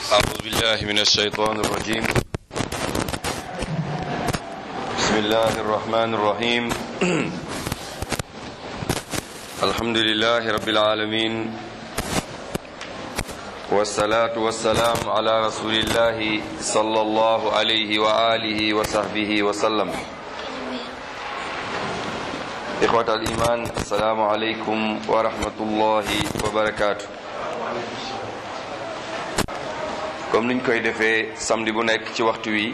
أعوذ بالله من الشيطان الرجيم بسم الله الرحمن الرحيم الحمد لله رب العالمين والصلاة والسلام على رسول الله صلى الله عليه وآله وصحبه وسلم إخوة الإيمان السلام عليكم ورحمة الله وبركاته comme niñ koy defee samedi bu nekk ci waxtu wi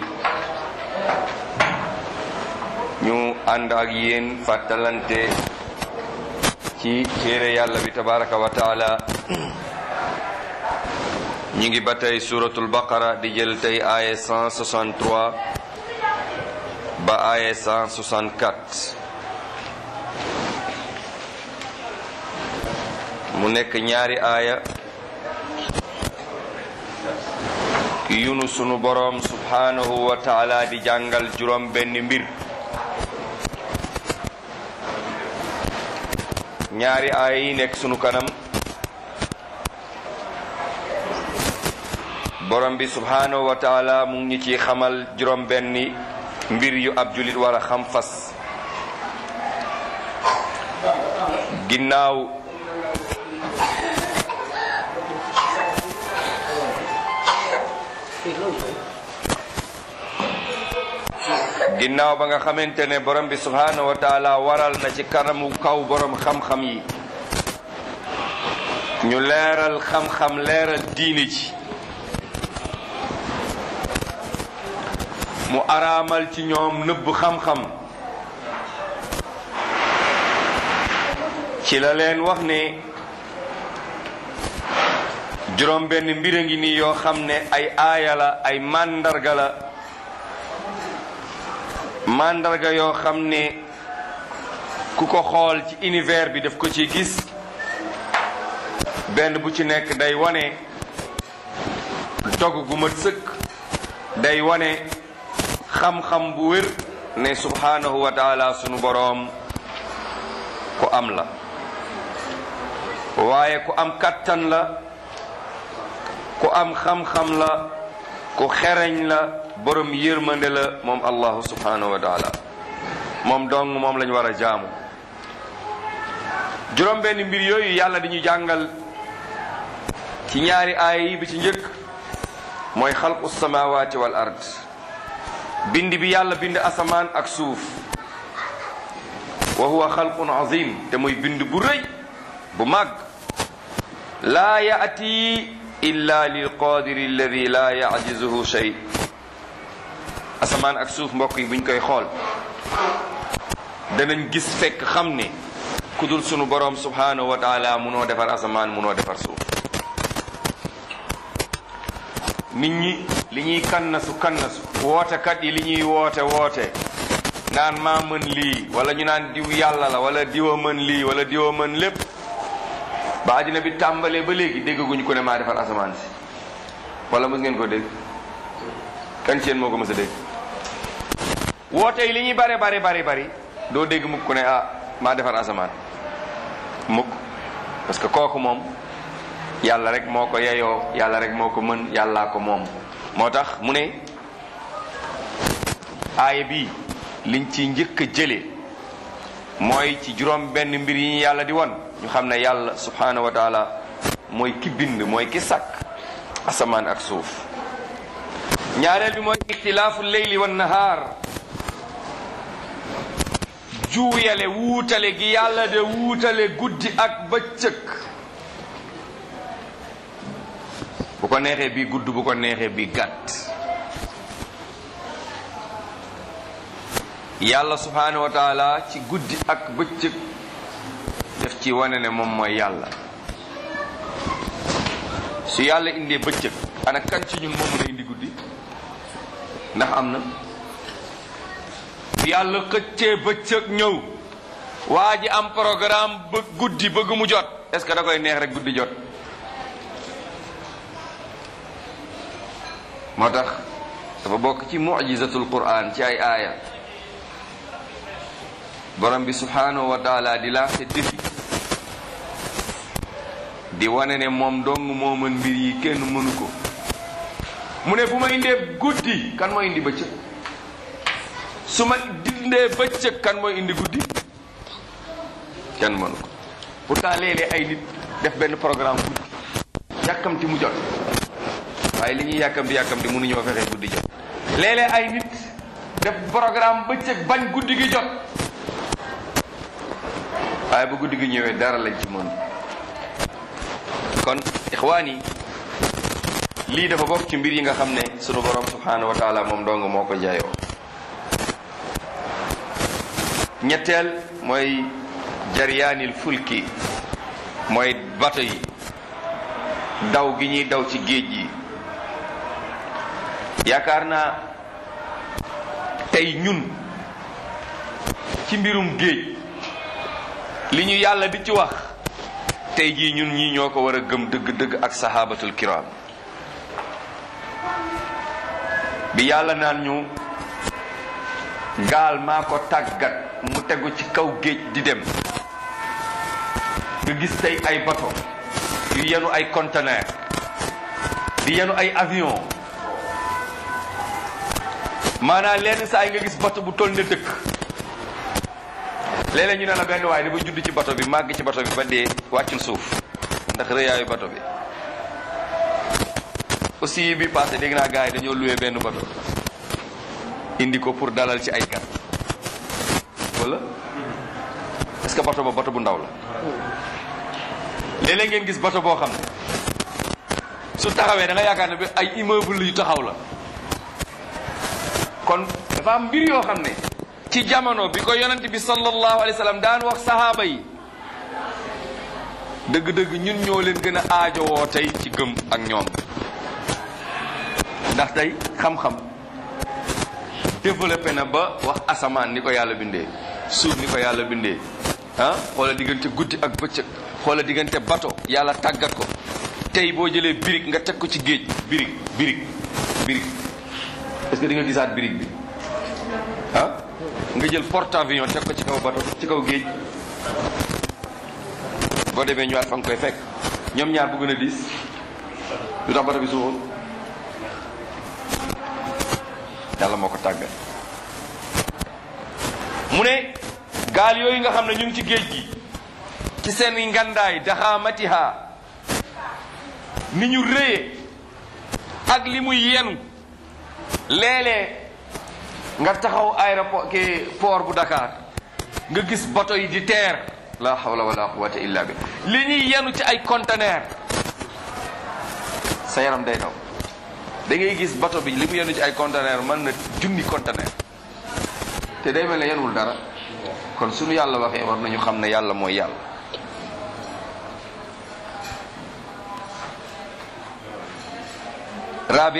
ñu ànd ak yéen fàttalante ci téere yàlla bi tabaraka wa taala ñu ngi ba tey suratul baqara di jël tey aaye 163 ba aaye 164 mu nekk ñaari aaya yunu sunu boroom subhanahu wa taala di jàngal juróom benn mbir ñaari aaya yi nekk sunu kanam borom bi subhanahu wa taala mu ngi ci xamal juróom benni mbir yu ab julit war a xam fas ginnaaw ginnaaw ba nga xamante ne borom bi subhanahu wa taala waral na ci kanamu kaw borom xam-xam yi ñu leeral xam-xam leeral diini ci mu araamal ci ñoom nëbb xam-xam ci la leen wax ne juróom benn mbir a ngi nii yoo xam ne ay aaya la ay màndarga la màndarga yoo xam ne ku ko xool ci univers bi daf ko ci gis benn bu ci nekk day wane dog gu mat sëkk day wane xam-xam bu wér ne subhanahu wa taala sunu boroom ku am la waaye ku am kattan la ku am xam-xam la ku xereñ la borom yërmande la moom allahu subhanahu wa taala moom dong moom lañu war a jaamu juróom benn mbir yooyu yàlla di ñu jàngal ci ñaari aaya yi bi ci njëkk mooy xalqu samawati wal ard bind bi yàlla bind asamaan ak suuf wa huwa xalqun azim te muy bind bu rëy bu màgg laa yaati illa lil qadiri alladi laa yajizuhu shay asamaan ak suuf mbokk yi buñ koy xool danañ gis fekk xam ne ku dul sunu boroom subhanahu wa taala munoo defar asamaan munoo defar suuf nit ñi li ñuy kannasu kannasu wootekat yi li ñuy woote woote naan maa mën lii wala ñu naan diw yàlla la wala diwa mën lii wala diwa mën lépp ba àddina bi tàmbalee ba léegi déggaguñ ko ne maa defar asamaan si wala mës ngeen ko dégg kan ci yéen moo ko mës a dégg woote yi li ñuy bare bari bari bari doo dégg mukk ko ne ah maa defar asamaan mukk parce que kooku moom yàlla rek moo ko yeyoo yàlla rek moo ko mën yàllaa ko moom moo tax mu ne aaya bi liñ ci njëkk a jële mooy ci juróom benn mbir yi ñu yàlla di won ñu xam ne yàlla subhanahu wa taala mooy ki bind mooy ki sàkk asamaan ak suuf ñaareel bi mooy ixtilaafu leyli wan nahaar juuyale wuutale gi yàlla de wuutale guddi ak bëccëg bu ko neexee bi gudd bu ko neexee bi gàtt yàlla subhanahu wa taala ci guddi ak bëccëg def ci wane ne moom mooy yàlla su yàlla indee bëccëg ana kan ci ñun moom mën a indi guddi ndax am na su yàlla xëccee bëccëg ñëw waa ji am programme ba guddi bëgg mu jot est ce que da koy neex rek guddi jot moo tax dafa bokk ci mujizatul quran ci ay aaya borom bi subhanahu wa taala di lancé défi di wane ne moom dong moo mën mbir yi kenn mënu ko mu ne bu ma indee guddi kan mooy indi bëccëg su ma dindee bëccëg kan mooy indi guddi kenn mënu ko pourtant léeg-léeg ay nit def benn programme guddi yàkkamti mu jot waaye li ñuy yàkkamti yàkkamti mënuñoo fexe guddi jot léeg-léeg ay nit def programme bëccëg bañ guddi gi jot waaye bu guddi gi ñëwee dara lañ ci mën kon ixwaan yi lii dafa bokk ci mbir yi nga xam ne sunu borom subhanahu wa taala moom dong moo ko jaayoo ñetteel mooy jaryaanil fulki mooy bato yi daw gi ñuy daw ci géej gi yaakaar naa tey ñun ci mbirum géej li ñu yàlla di ci wax tey jii ñun ñii ñoo ko war a gëm dëgg-dëgg ak sahabatul kiram bi yàlla naan ñu gaal maa ko tàggat mu tegu ci kaw géej di dem nga gis tey ay bato yu yenu ay conteneur di yenu ay avion maanaam lenn saa yi nga gis bato bu toll ne dëkk léeg-léeg ñu ne la benn waaye dafa judd ci bato bi màgg ci bato bi ba dee wàccul suuf ndax rëyaayu bato bi aussi bi passé dégg naa gars yi dañoo loué benn bato indi ko pour dalal ci ay gan wala est-ce que bato ba bato bu ndaw la léeg-léeg ngeen gis bato boo xam ne su taxawee da nga yaakaar ne bi ay immeuble yu taxaw la kon dafa am mbir yoo xam ne ci jamono bi ko yonent bi sallallahu alayhi wa sallam daan wax sahaaba yi dëgg-dëgg ñun ñoo leen gën a aajowoo tey ci gëm ak ñoom ndax tey xam-xam développé na ba wax asamaan ni ko yàlla bindee suuf ni ko yàlla bindee ah xoola diggante guddi ak bëccëg xoola diggante bato yàlla tàggat ko tey boo jëlee birig nga teg ko ci géej birig birig birig est-ce que di nga gisaat birig bi ah nga jël porte-avions teg ko ci kaw bato ci kaw géej boo demee ñëwaat fa nga koy fekk ñoom ñaar bu gën a diis lu tax bato bi suuxul yàlla moo ko tàggat mu ne gaal yooyu nga xam ne ñu ngi ci géej gi ci seen ngandaay daxaamatiha ni ñu rëye ak li muy yenu léeg-léeg nga taxaw aéroport ki port bu Dakar nga gis bato yi di teer la hawla wala quwwata illa bi li ñuy yenu ci ay conteneur sa yaram day daw da ngay gis bato bi li mu yenu ci ay conteneur mën na junni conteneur te day mel ne yenwul dara kon suñu yàlla waxee war nañu xam ne yàlla mooy yàlla rabi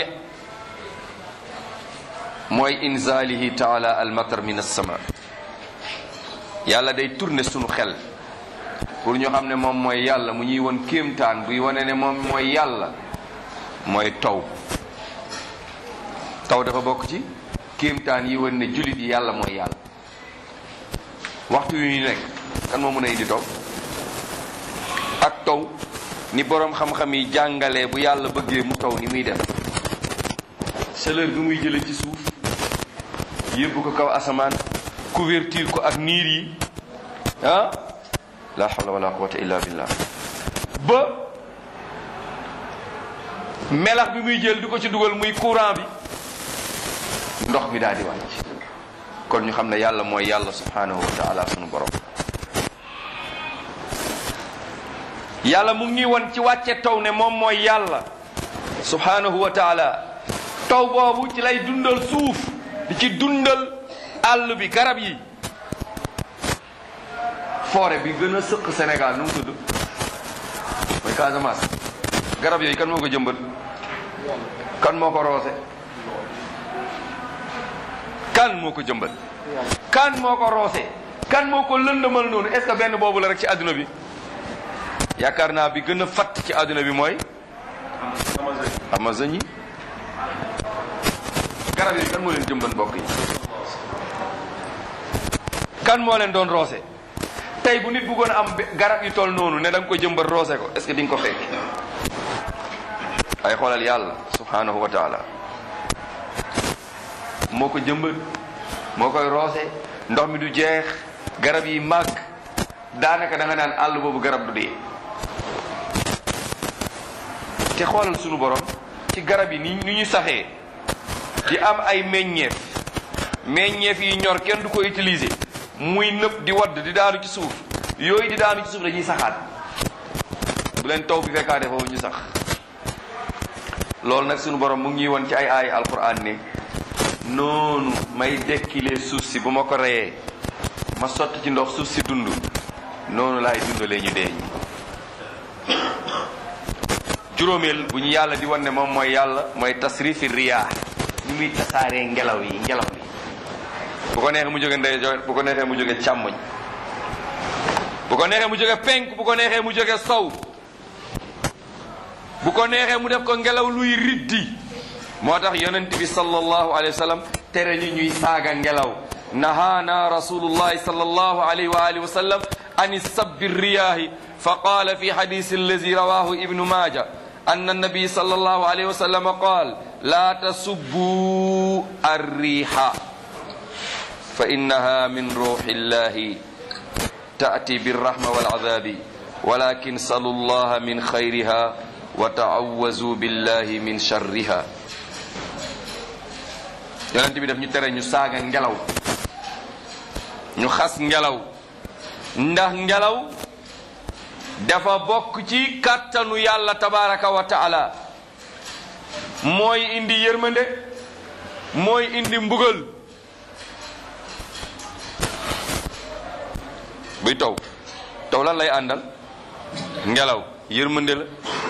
mooy inzalihi taala almatar min alsama yàlla day tourner sunu xel pour ñu xam ne moom mooy yàlla mu ñuy won kéemtaan buy wane ne moom mooy yàlla mooy taw taw dafa bokk ci kéemtaan yi wan ne jullit yi yàlla mooy yàlla waxtu yu ñu nekk kan moo mën a indi taw ak taw ni boroom xam-xam yi jàngalee bu yàlla bëggee mu taw ni muy def chaleur bi muy jële ci suuf yóbbu ko kaw asamaan couverture ko ak niir yi ah la hawla wala quwwata illa billah ba melax bi muy jël di ko ci dugal muy courant bi ndox mi daal di wàcc kon ñu xam ne yàlla mooy yàlla subhanahu wa taala sunu borom yàlla mu ngi won ci wàcce taw ne moom mooy yàlla subhanahu wa taala taw boobu ci lay dundal suuf di ci dundal àll bi garab yi forêt bi gën a sëq Sénégal nu mu tudd mooy Casamance garab yooyu kan moo ko jëmbat kan moo ko roose kan moo ko jëmbat kan moo ko roose kan moo ko lëndëmal noonu est-ce que benn boobu la rek ci àdduna bi yaakaar naa bi gën a fatt ci àdduna bi mooy Amazonie garab yi kan moo leen jëmbat mbokk yi kan moo leen doon roose tey bu nit bëggoon a am garab yi toll noonu ne da nga ko jëmbat roose ko est-ce que di nga ko fekk ay xoolal yàlla subhanahu wa taala moo ko jëmbat moo koy roose ndox mi du jeex garab yi màgg daanaka da nga naan àll boobu garab du dee te xoolal sunu borom ci garab yi ni ni ñu saxee di am ay meññeef meññeef yi ñor kenn du ko utiliser muy nëb di wadd di daanu ci suuf yooyu di daanu ci suuf dañuy saxaat bu leen taw bi fekkaate foofu ñu sax loolu nag sunu borom mu ngi ñuy won ci ay aay alquran ne noonu may dekkilee suuf si bu ma ko reyee ma sotti ci ndox suuf si dund noonu laay dundalee ñu dee ñi juróomeel bu ñu yàlla di wan ne moom mooy yàlla mooy tasrifi riyaa ñu muy tasaaree ngelaw yi ngelaw li bu ko neexee mu jóge ndeyjoor bu ko neexee mu jóge càmmoñ bu ko neexee mu jóge penk bu ko neexee mu jóge sow bu ko neexee mu def ko ngelaw luy riddi moo tax yonent bi sallallahu alayhi wa sallam tere ñu ñuy saaga ngelaw nahaana rasulullahi sallallahu alayhi wa alihi wa sallam an sabbi riyaahi fa qaala fi hadisi allazi rawahu ibnu maaja anna nabi sallallahu alayhi wa sallam qaal laa tasubbu arriiha fa innaha min ruuxi illahi taati birrahma waladabi walakin salu llaha min xayriha wa taawazu billahi min sharriha yonent bi daf ñu tere ñu saaga ngelaw ñu xas ngelaw ndax ngelaw dafa bokk ci kàttanu yàlla tabaraka wa taala mooy indi yërmande mooy indi mbugal buy taw taw lan lay àndal ngelaw yërmande la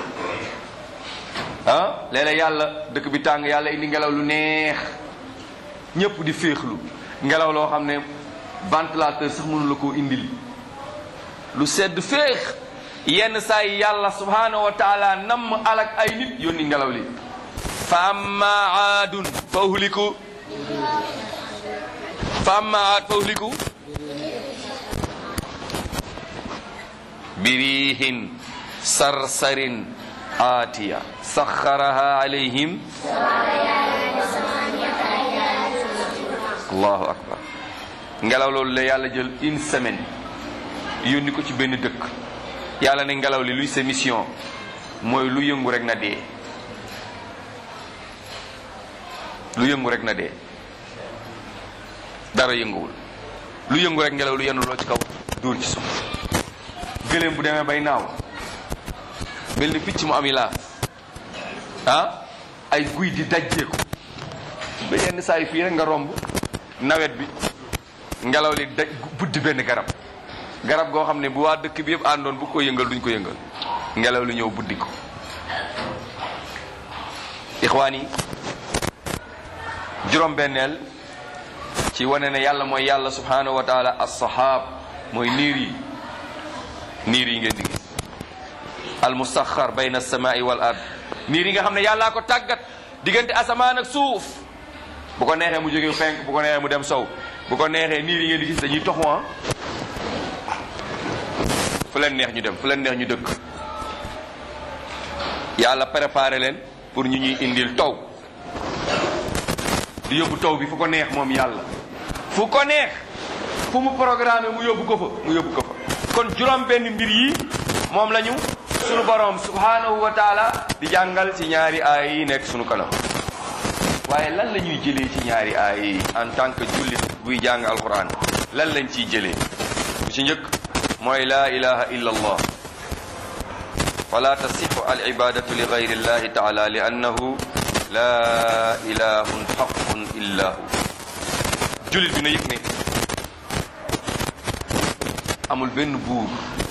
ah léeg-léeg yàlla dëkk bi tàng yàlla indi ngelaw lu neex ñëpp di féexlu ngelaw loo xam ne ventilateur sax mënu la koo indil lu sedd féex yenn saa yi yàlla subhanahu wa taala namm alak ay nit yónni ngelaw li fa amma aadun fa uhliku fa amma aad fa uhliku birihin sarsarin aatiya saxaraha alayhim allahu akbar ngelaw loolu la yàlla jël une semaine yónni ko ci benn dëkk yàlla ne ngelaw li luy sa mission mooy lu yëngu rek na dee lu yëngu rek na dee dara yënguwul lu yëngu rek ngelaw lu yenn loo ci kaw dóor ci suuf gëléem bu demee bay naaw mel ni picc mu am yi laa ah ay guy di dajjeeku ba yenn saa yi fii rek nga romb nawet bi ngelaw li daj buddi benn garab garab goo xam ne bu waa dëkk bi yëpp àndoon bu ko yëngal duñ ko yëngal ngelaw li ñëw buddi ko ixwaan yi juróom-benneel ci wane ne yàlla mooy yàlla subhanahu wa taala as-sahab mooy niir yi niir yi ngeen di gis al musaxar bayna as-samaa'i wal ard niir yi nga xam ne yàllaa ko tàggat diggante asamaan ak suuf bu ko neexee mu jóge penk bu ko neexee mu dem sow bu ko neexee niir yi ngeen di gis dañuy toxu fu leen neex ñu dem fu leen neex ñu dëkk yàlla préparé leen pour ñu ñuy indil taw di yóbbu taw bi fu ko neex moom yàlla fu ko neex fu mu programmé mu yóbbu ko fa mu yóbbu ko fa kon juróom benn mbir yi moom la ñu sunu borom subhanahu wa taala di jàngal ci ñaari aay yi nekk sunu kanam waaye lan la ñuy jëlee ci ñaari aay yi en tant que jullit buy jàng alquran lan lañ ciy jëlee bu ci njëkk mooy laa ilaha illa allah fala tasixu al ibadatu li gayri illahi taala li annahu laa ilahun xaqun illa hu jullit bi na yëg ne amul benn buur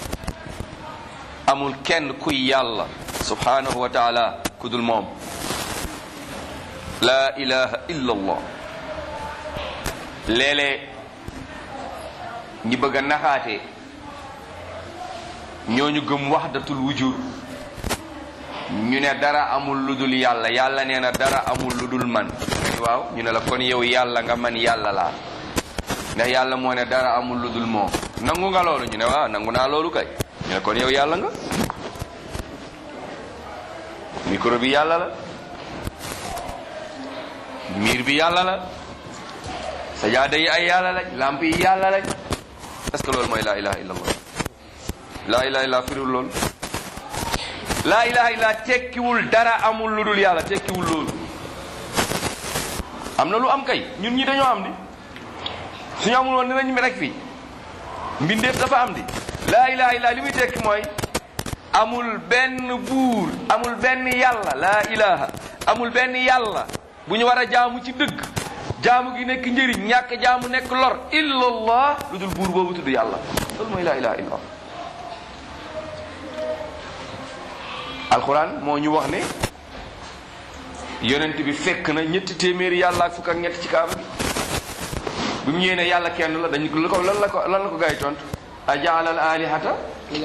amul kenn kuy yàlla subhanahu wa taala ku dul moom laa ilaha illa allah léeg-léeg ñi bëgg a naxaate ñooñu gëm waxdatul wujud ñu ne dara amul lu dul yàlla yàlla nee na dara amul lu dul man waaw ñu ne la kon yow yàlla nga man yàlla laa ndax yàlla moo ne dara amul lu dul moom nangu nga loolu ñu ne waaw nangu naa loolu kay ñu ne kon yow yàlla nga micro bi yàlla la miir bi yàlla la sajaada yi ay yàlla lañ lamp yi yàlla lañ est-ce que loolu mooy laa ilaha illa allah laa ilaha illa firiwul loolu laa ilaha illa tekkiwul dara amul lu dul yàlla tekkiwul loolu am na lu am kay ñun ñi dañoo am di suñu amul woon dinañ mi rek fii mbindeef dafa am di laa ilaha illa li muy tekki mooy amul benn buur amul benn yàlla laa ilaha amul benn yàlla bu ñu war a jaamu ci dëgg jaamu gi nekk njëriñ ñàkk jaamu nekk lor illallah lu dul buur boobu tudd yàlla loolu mooy laa ilaha illallah alquran moo ñu wax ne yonent bi fekk na ñetti téeméeri yàlla ak fukk ak ñett ci kaaba bi bu mu ñëwee ne yàlla kenn la dañ ko lan la ko lan la ko gaa yi tontu ajaala al alihata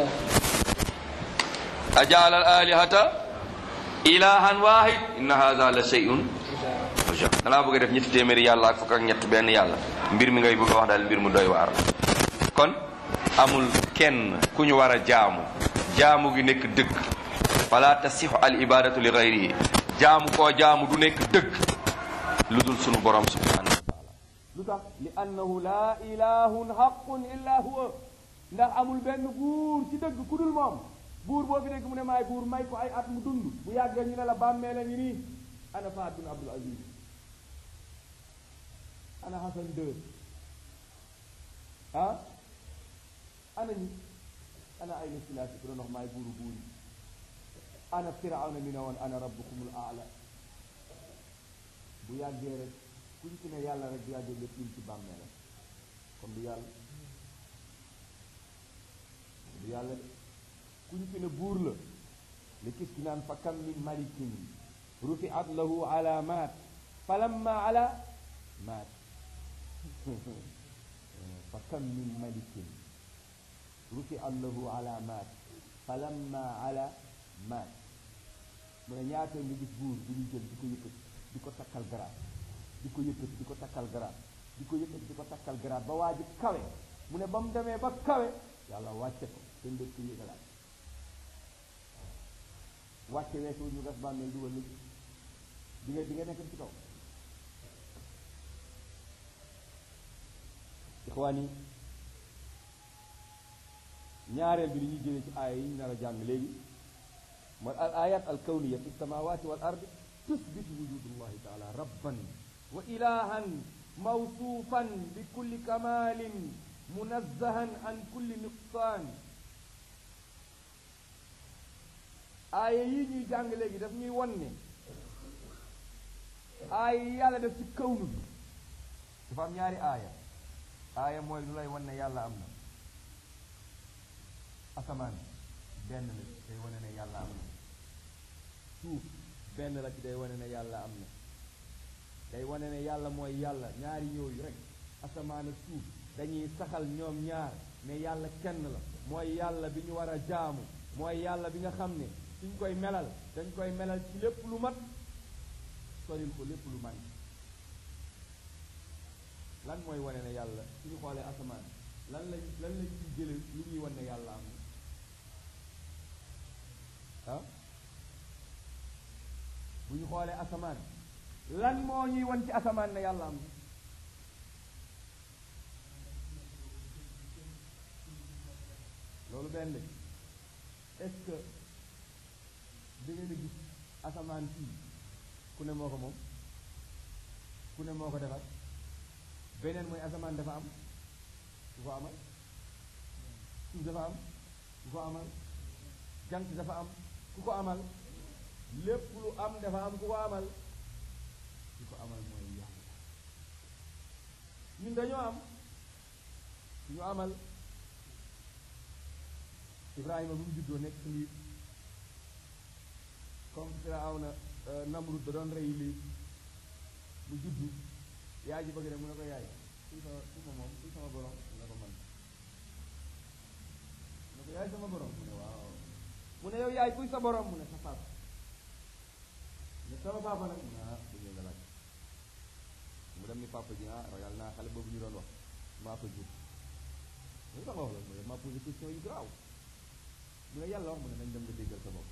ajaala al alihata ilahan wahid inna hadha la shay'un ajab danaa bëgg a def ñetti téeméeri yàlla ak fukk ak ñett benn yàlla mbir mi ngay bëgg a wax daal mbir mu doy waar kon amul kenn ku ñu war a jaamu jaamu gi nekk dëgg fala tasixu al ibadatu li gayrihi jaamu koo jaamu du nekk dëgg lu dul sunu borom subhanahu wa taala lu tax li annahu laa ilahun xaqun illa huwa ndax amul benn buur ci dëgg ku dul moom buur boo fi dégg mu ne maay buur may ko ay at mu dund bu yàggee ñu ne la bàmmee la ngi nii ana Fahd bin Abdul Aziz ana Hassan II ah ana ñi ana ay silaasi ku doon wax maay buuru buur yi ana firawna mi ne woon ana rabbukumul aala bu yàggee rek kuñ ci ne yàlla rek bu yàggee nga tiim ci bàmmee la kon du yàlla du yàlla de kuñ ci ne buur la li kis ki naan fa kam min malikin rufiat lahu alamat falamma ala maat fa kam min malikin rufiat lahu alamat falamma ala maat mu ne ñaata nga gis buur bu ñu jël di ko yëkkati di ko takkal garaat di ko yëkkati di ko takkal garaat di ko yëkkati di ko takkal garaat ba waa ji kawe mu ne ba mu demee ba kawe yàlla wàcce ko te ndëkk yëgalaat wàcce weesu ñu gas bàmmeel dugal nit di nga di nga nekk ci kaw ixwaan yi ñaareel bi li ñuy jëlee ci aaya yi ñu nar a jàng léegi mooy al ayat al kawniya fi samawati wal ardi tusbit wujudullahi taala rabban wa ilahan mawsuufan bi kulli kamalin munazzahan an kulli nuqsaan aaya yi ñuy jàng léegi daf ñuy won ne aaya yi yàlla def ci kawnu bi dafa am ñaari aaya aaya mooy lu lay won ne yàlla am na asamaan benn la ci day wane ne yàlla am na suuf benn la ci day wane ne yàlla am na day wane ne yàlla mooy yàlla ñaari yooyu rek asamaan ak suuf dañuy saxal ñoom ñaar ne yàlla kenn la mooy yàlla bi ñu war a jaamu mooy yàlla bi nga xam ne suñ koy melal dañ koy melal ci lépp lu mat soril ko lépp lu man lan mooy wane ne yàlla suñu xoolee asamaan lan lañ lan lañ ciy jële lu ñuy wane ne yàlla am na ah bu ñu xoolee asamaan lan moo ñuy wan ci asamaan ne yàlla am na loolu benn est-ce que da ngeen a gis asamaan fii ku ne moo ko moom ku ne moo ko defar beneen mooy asamaan dafa am ku ko amal suuf dafa am ku ko amal jant dafa am ku ko amal lépp lu am dafa am ku ko amal ku ko amal mooy yàlla ñun dañoo am ñu amal Ibrahima bu mu juddoo nekk ci liir comme Firawna Namrud da doon rey lii mu juddu yaay ji bëgg ne mu ne ko yaay kuy sama kuy sama moom kuy sama borom mu ne ko man mu ne ko yaay sama borom mu ne waaw mu ne yow yaay kuy sa borom mu ne sa papa ne sama papa nag mu ne ah bu ñëw nga laaj mu dem ni papa ji ah ragal naa xale boobu ñu doon wax maa ko jur lu tax nga wax la mu ne maa posé question yu garaaw mu ne yàlla wax mu ne nañ dem nga déggal sa bopp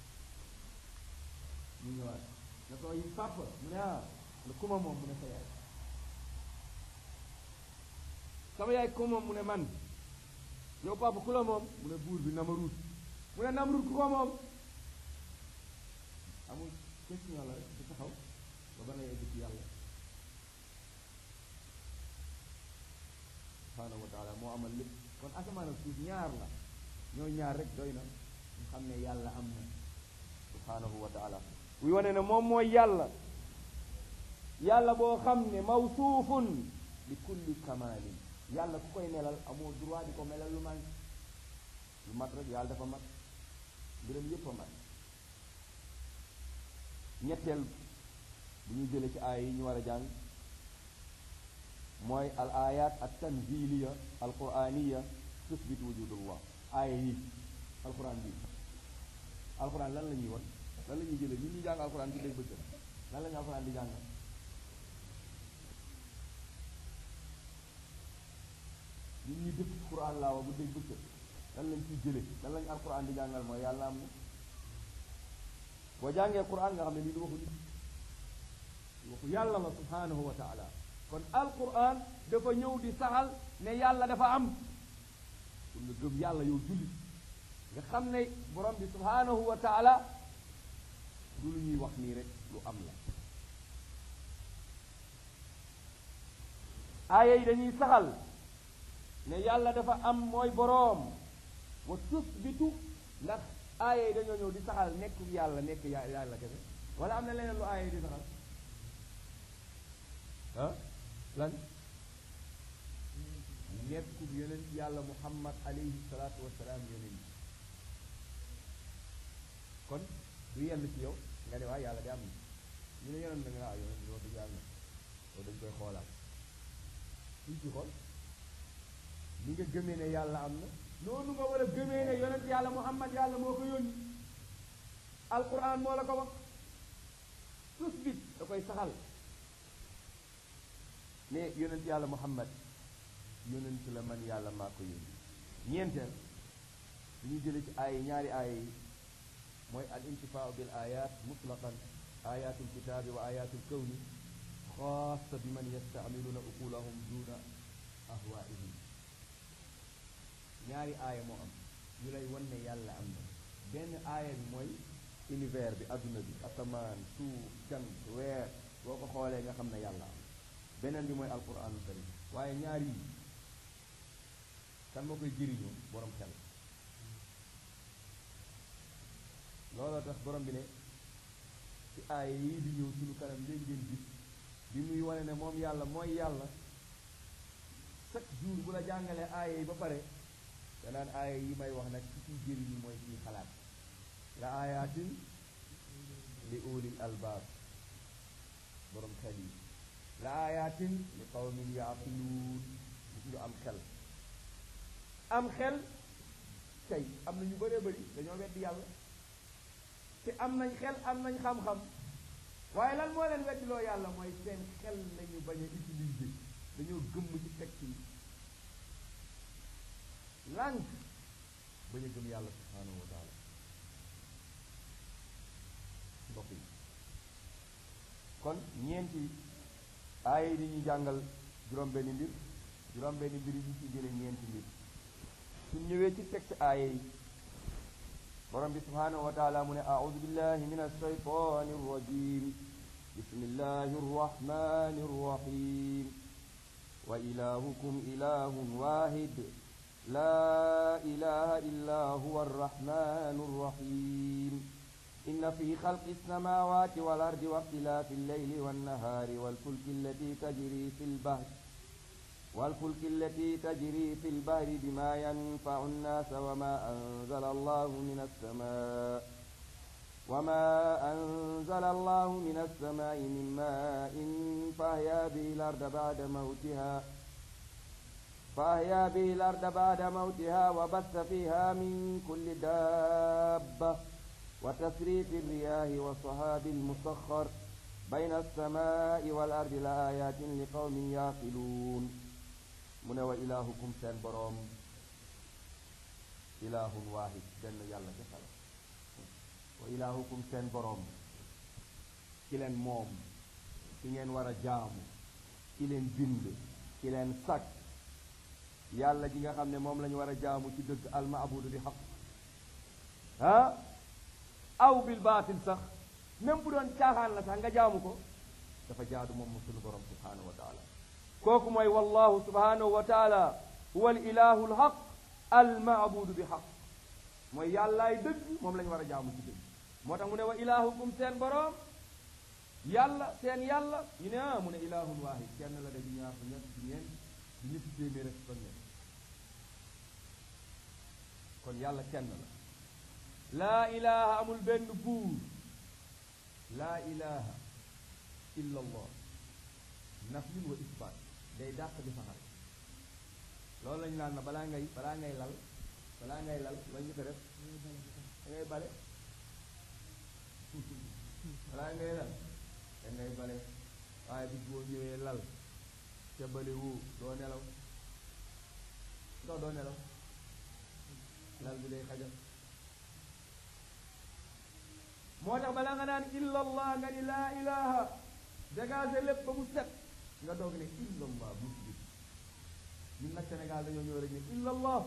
mu ñëwaat ne ko yi papa mu ne ah ne kuma moom mu ne sa yaay sama yaay ko moom mu ne man yow papa ku la moom mu ne buur bi Namruud mu ne Namruud ku ko moom amul question la rek di taxaw ba ba ngay egg ci yàlla subhaanahu wa taala moo amal lépp kon asamaan ak suuf ñaar la ñooy ñaar rek doy na ñu xam ne yàlla am na subhaanahu wa taala buy wane ne moom mooy yàlla yàlla boo xam ne mawsuufun bi kulli kamaalin yàlla ku koy melal amoo droit di ko melal lu man lu mat rek yàlla dafa mat mbiram yépp a mat ñetteel bu ñu jële ci aaya yi ñu war a jàng mooy al ayat at tanziliya al quraniya tusbit wujudullah aaya yi alquran bi alquran lan la ñuy won lan la ñuy jële ñun ñu jàng alquran bi dégg bëccëg lan la ñu alquran di jàng ñun ñuy dëkk quran laa wa bu dégg bëccëg lan lañ ciy jële lan lañ alquran di jàngal mooy yàlla am na boo jàngee quran nga xam ne lii du waxu nit waxu yàlla la subhanahu wa taala kon alquran dafa ñëw di saxal ne yàlla dafa am pour nga gëm yàlla yow jullit nga xam ne borom bi subhanahu wa taala du lu ñuy wax nii rek lu am la aaya yi dañuy saxal ne yàlla dafa am mooy boroom wa tusbitu ndax aaya yi dañoo ñëw di saxal nekk yàlla nekk yàlla kese wala am na leneen lu aaya yi di saxal ah lan nekku yonent yàlla muhammad alayhi salaatu wasalaam yonent kon du yenn ci yow nga ne waa yàlla di am na ñu ne yonent da nga ah yonent bi wax dëgg yàlla loolu dañ koy xoolaat suñ ci xool ni nga gëmee ne yàlla am na noonu nga war a gëmee ne yonent yàlla muhammad yàlla moo ko yónni alquran moo la ko wax tus bit da koy saxal ne yonent yàlla muhammad yonent la man yàlla maa ko yónni ñeenteel du ñu jële ci ay ñaari aaya yi mooy al intifaau bil ayat mutlaqan ayatul kitaabi wa ayatul kawni xaasa bi man yastamiluuna uqulahum duna ahwaihim ñaari aaya moo am ñu lay wan ne yàlla am na benn aaya bi mooy univers bi adduna bi asamaan suuf jant weer boo ko xoolee nga xam ne yàlla am beneen bi mooy alquranul karim waaye ñaar yi kan moo koy jëriñoo borom xel looloo tax borom bi ne ci aaya yii di ñëw suñu kanam léegi ngeen gis bi muy wane ne moom yàlla mooy yàlla chaque jour bu la jàngalee aaya yi ba pare danaan aaya yi may wax nag ci ciy jëriñu mooy ciy xalaat la aayaatin li ulil albaab borom xel yi la aayaatin li qawmin yaaqiluun gis nga am xel am xel tey am na ñu bëree bëri dañoo weddi yàlla te am nañ xel am nañ xam-xam waaye lan moo leen weddiloo yàlla mooy seen xel lañu bañ a utiliser dañoo gëmm ci texte yi lànk bañ a gëm yàlla subhanahu wa taala mbokk yi kon ñeenti aaya yi di ñu jàngal juróom-benni mbir juróom-benni mbir yi ñu ci jële ñeenti mbir suñ ñëwee ci texte aaya yi borom bi subhanahu wa taala mu ne audu billahi min alshaytani arrajim bismillahi arrahmani arrahim wa ilahukum ilahun wahid la ilaha illa huwa arrahmanu arrahim إن في خلق السماوات والأرض واختلاف الليل والنهار والفلك التي تجري في البحر والفلك التي تجري في البحر بما ينفع الناس وما أنزل الله من السماء وما أنزل الله من السماء من ماء فأحيا به الأرض بعد موتها فأحيا به الأرض بعد موتها وبث فيها من كل دابة وتسريف الرياح والصحاب المسخر بين السماء والأرض لآيات لقوم يعقلون mu ne wa ilaahukum seen boroom ilaahun waahid benn yàlla defal wa ilaahukum seen boroom ki leen moom ki ngeen war a jaamu ki leen bind ki leen sàkk yàlla ji nga xam ne moom la ñu war a jaamu ci dëgg almaabudu bi xaq ah aw bil baatil sax même bu doon caaxaan la sax nga jaamu ko dafa jaadu moom mu sunu borom subhanahu wa taala kooku mooy wallahu subhanahu wa taala huwa al ilahu al haq al maabudu bi xaq mooy yàllaay dëgg moom la ñu war a jaamu ci dëgg moo tax mu ne wa ilahukum seen borom yàlla seen yàlla ñu ne ah mu ne ilahun waahid kenn la de di ñaar fu ñett di ñeent di ñetti téeméer ak fan ñett kon yàlla kenn la laa ilaha amul benn buur laa ilaha illa allah nafyun wa isbaat day dàq di saxal loolu lañu naan na balaa ngay balaa ngay lal balaa ngay lal la ñu ko def da ngay bale balaa ngay lal da ngay bale waaye bis boo ñëwee lal ca bale woo doo nelaw ndox doo nelaw lal bi day xajal moo tax balaa nga naan illa allah nga ni laa ilaha dégagé lépp ba mu set nga doog ne illa allah bu ci gis ñun nag Sénégal dañoo ñëw rek ne illa allah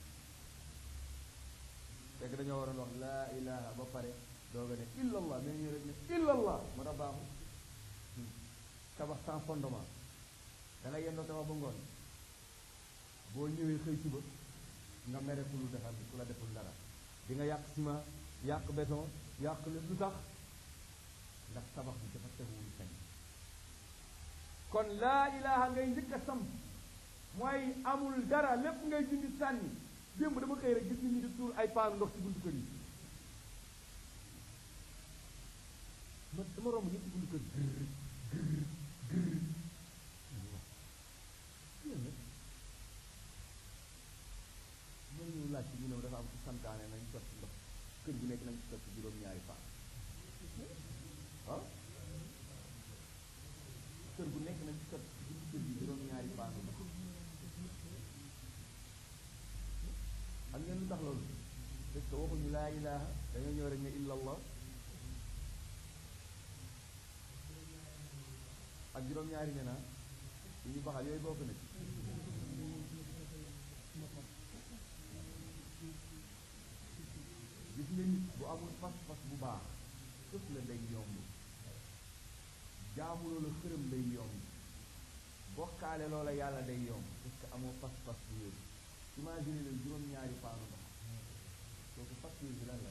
fekk dañoo waroon wax laa ilaha ba pare doog a ne illa allah mais ñëw rek ne illa allah moo tax baaxul tabax sans fondement da nga yendoo tabax ba ngoon boo ñëwee xëy suba nga mere ku lu defal ku la deful dara di nga yàq ciment yàq béton yàq lépp lu tax ndax tabax bi dafa teguwul kañ kon laa ilaha ngay njëkk a sam mooy amul dara lépp ngay dindi sànni démb dama xëy rek gis nit ñi di tuur ay paanu ndox ci buntu kër yi ma dama romb ñëpp ci buntu kër gërr gërr gërr mooy ñu laaj ci ñu ne dafa am ci santaane nañ sotti ndox kër gi nekk nañ ci sotti juróom-ñaari paan ah kër gu nekk nañ ci sotti kër gi juróom-ñaari paan ndox xam ngeen lu tax loolu parce que waxuñu laa ilaha dañoo ñëw rek ne illa allah ak juróom-ñaari ne naa yu ñu baxal yooyu bokk na ci gis nga nit bu amul pas-pas bu baax sëf la day yomb jaamu loola xërëm day yomb bokkaale loola yàlla day yomb parce que amoo pas-pas bu wér imagine leen juróom-ñaari paanu ndox kooku facture bi lan la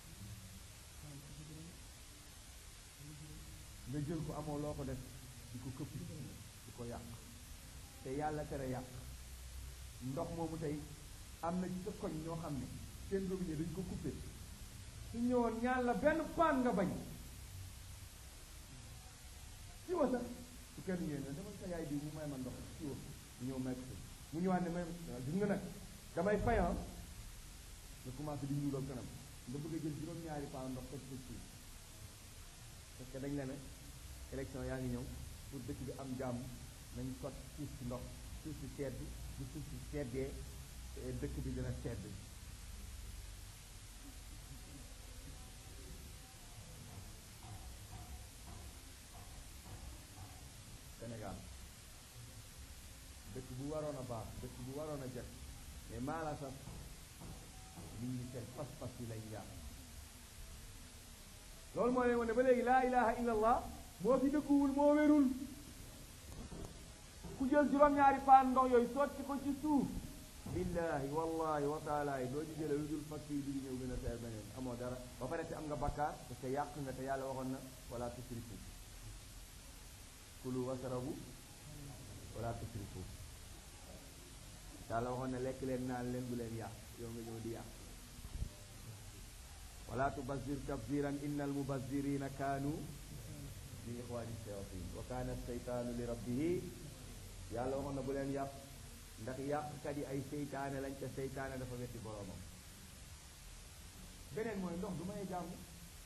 nga jël ko amoo loo ko def di ko këpp di ko yàq te yàlla tere yàq ndox moomu tey am na ci sa koñ ñoo xam ne seen robinet dañ ko coupé su ñëwoon ñaan la benn paan nga bañ ci wa sax su kenn ngeen ne dama sa yaay bi mu may ma ndox ci wa mu ñëw may ko mu ñëwaat ne may gis nga nag damay fayan nga commencé di ñuulal kanam nga bëgg a jël juróom-ñaari paan ndox ko ci suuf parce que dañ la ne élection yaa ngi ñëw pour dëkk bi am jàmm nañ sot suuf si ndox suuf si sedd bu suuf si seddee dëkk bi dina sedd Sénégal dëkk bu waroon a baax dëkk bu waroon a jot mais maala sax nit ñi seen pas-pas yi lañ yàq loolu moo leen wane ba léegi laa ilaha illa allah moo fi dëkkuwul moo wérul ku jël juróom-ñaari paan ndox yooyu sotti ko ci suuf billahi wallahi wa taala yi doo ci jële lu dul facture bi di ñëw gën a seer beneen amoo dara ba pare te am nga bakkaar parce que yàq nga te yàlla waxoon na wala tusrifu kulu wasarabu wala tusrifu yàlla waxoon na lekk leen naan leen bu leen yàq yow nga ñëw di yàq wala tubazir tabziran inna almubazirina kaanu min ixwani shayatin wa kaana seytaanu li rabbihi yàlla waxoon na bu leen yàq ndax yàqkat yi ay seytaane lañ ca seytaane dafa wetti boroomam beneen mooy ndox du may jàmm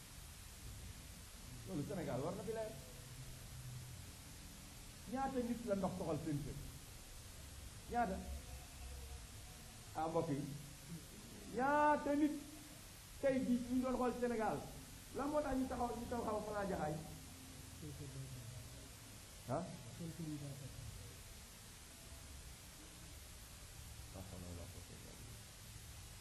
loolu Sénégal war na fi leer ñaata nit la ndox soxal seen kër ñaata ah mbokk yi ñaata nit tey jii ñu doon xool Sénégal la moo tax ñu taxaw ñu taxaw xaw fanaa jaxaay ah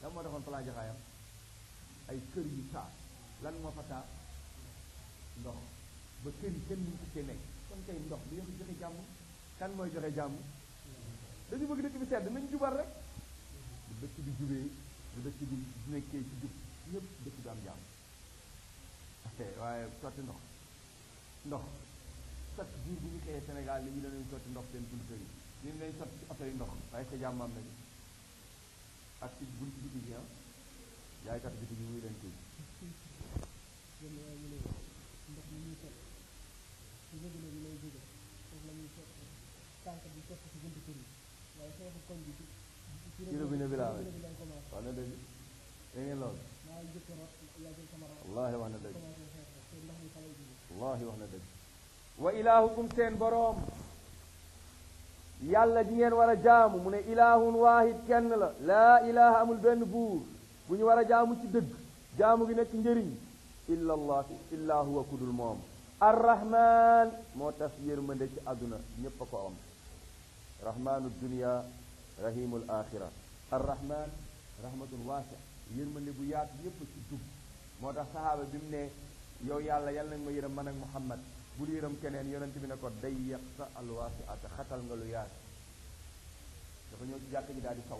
lan moo defoon plan jaxaayam ay kër yu taa lan moo fa taa ndox ba kër yi kenn mënu ko cee nekk kon kay ndox du yox joxe jàmm kan mooy joxe jàmm dañu bëgg dëkk bi sedd nañ jubal rek bu dëkk bi jubee bu dëkk bi nekkee ci jub ñëpp dëkk bi am jàmm ok waaye sotti ndox ndox chaque jour bu ñu xëyee Sénégal li ñu danañ sotti ndox seen buntu kër yi ñu ngi leen sotti ci oto yi ndox waaye sa jàmm am nañu ak ci buntu biti bi ah jaaykat biti bi muy leen kii yenn waaye ñu ne ndox mi ñuy sotti ci robinet bi lay jóge foofu la ñuy sotti tànk bi sotti ci buntu kër yi waaye xeexu koñ bi ci ci robinet bi laa robinet bi lañ commencé wax na dëgg da ngeen loolu maa ngi jëkk rot yaa jël sama rot wallahi wax na dëgg commencé xeex te ndox mi fa lay jóge wallahi wax na dëgg wa ilaahukum seen boroom yàlla ji ngeen war a jaamu mu ne ilaahun waahid kenn la laa ilaha amul benn buur bu ñu war a jaamu ci dëgg jaamu gi nekk njëriñ illa allah illa huwa kudul moom arrahman moo tas yërmande ci àdduna ñépp a ko am rahmanu dunia rahimul axira arrahman rahmatun waasi yërmande bu yaatu ñépp ci dugg moo tax sahaaba bi mu ne yow yàlla yal nag ma yërëm man ak muhammad bul yërëm keneen yonent bi ne ko day yàq sa alwaasi ata xatal nga lu yaatu dafa ñëw ci jàkk ji daal di saw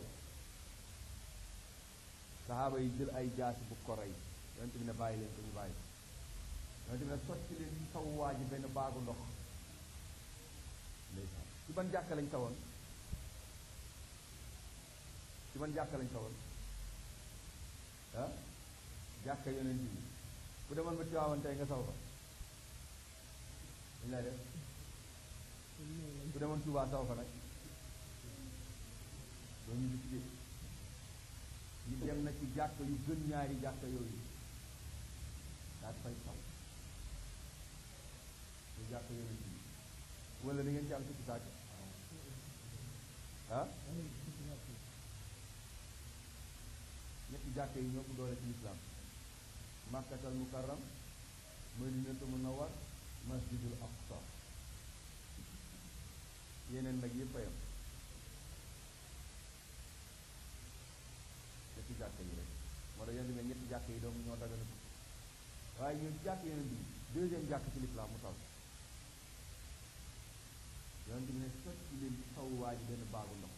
sahaaba yi jël ay jaasi bu ko rey yonent bi ne bàyyi leen ko ñu bàyyi yonent bi ne sotti leen ci saw waa ji benn baagu ndox ndeysaan ci ban jàkk lañ sawoon ci ban jàkk lañ sawoon ah jàkka yonent bi ku demoon ba Tiwaawan tey nga saw fa dañ lay def ku demoon Tuubaa saw fa nag doo ñu gis ñu dem na ci jàkk yu gën ñaari jàkk yooyu daal fay saw ñu jàkk yonent bi wala da ngeen ci am sikki sàkk ah ñetti jàkk yi ñoo ko doole ci lislaam makkatal mukarram madinatu munawwar masjidul aqsa yeneen nag yëpp a yam ñetti jàkk yi rek moo tax yonent bi ne ñetti jàkk yi doom ñoo dagana tukki waaye ñun jàkk yonent bi deuxième jàkk ci lislaam mu taw yonent bi ne sotti leen ci saw waa ji benn baagu ndox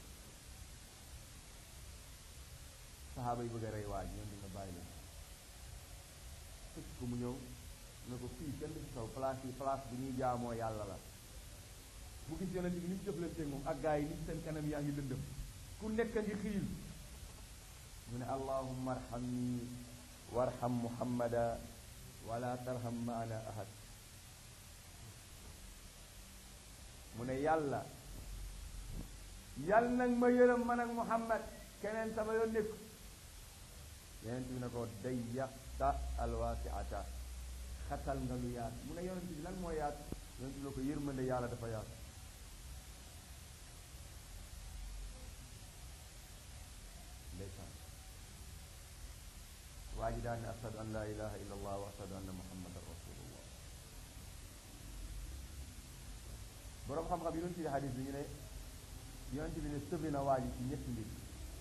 saxaaba yi bëgg a rey waa ji yonent bi ne bàyyi leen fekk ko mu ñëw ne ko fii kenn du ci saw place yi place bi ñuy jaamoo yàlla la mu gis yonent bi ni mu jëflanteeg moom ak gaa yi ni seen kanam yaa ngi lëndëm ku nekk ngi xiil mu ne allahumma arhamni warham muhammada wala tarham maana ahad mu ne yàlla yàlla nag ma yërëm man ak muhammad keneen sama yoon nekk yonent bi ne ko dayyaqta alwaasiata xatal nga lu yaatu mu ne yonent bi lan moo yaatu yonent bi ne ko yërmande yàlla dafa yaatu ndeysaan waa ji daan ne ashadu an laa ilaha illa allah wa ashadu anna muhammadan rasulullah boroom xam-xam yi doon ci xadis bi ñu ne yonent bi ne sëfi na waa ji ci ñetti mbir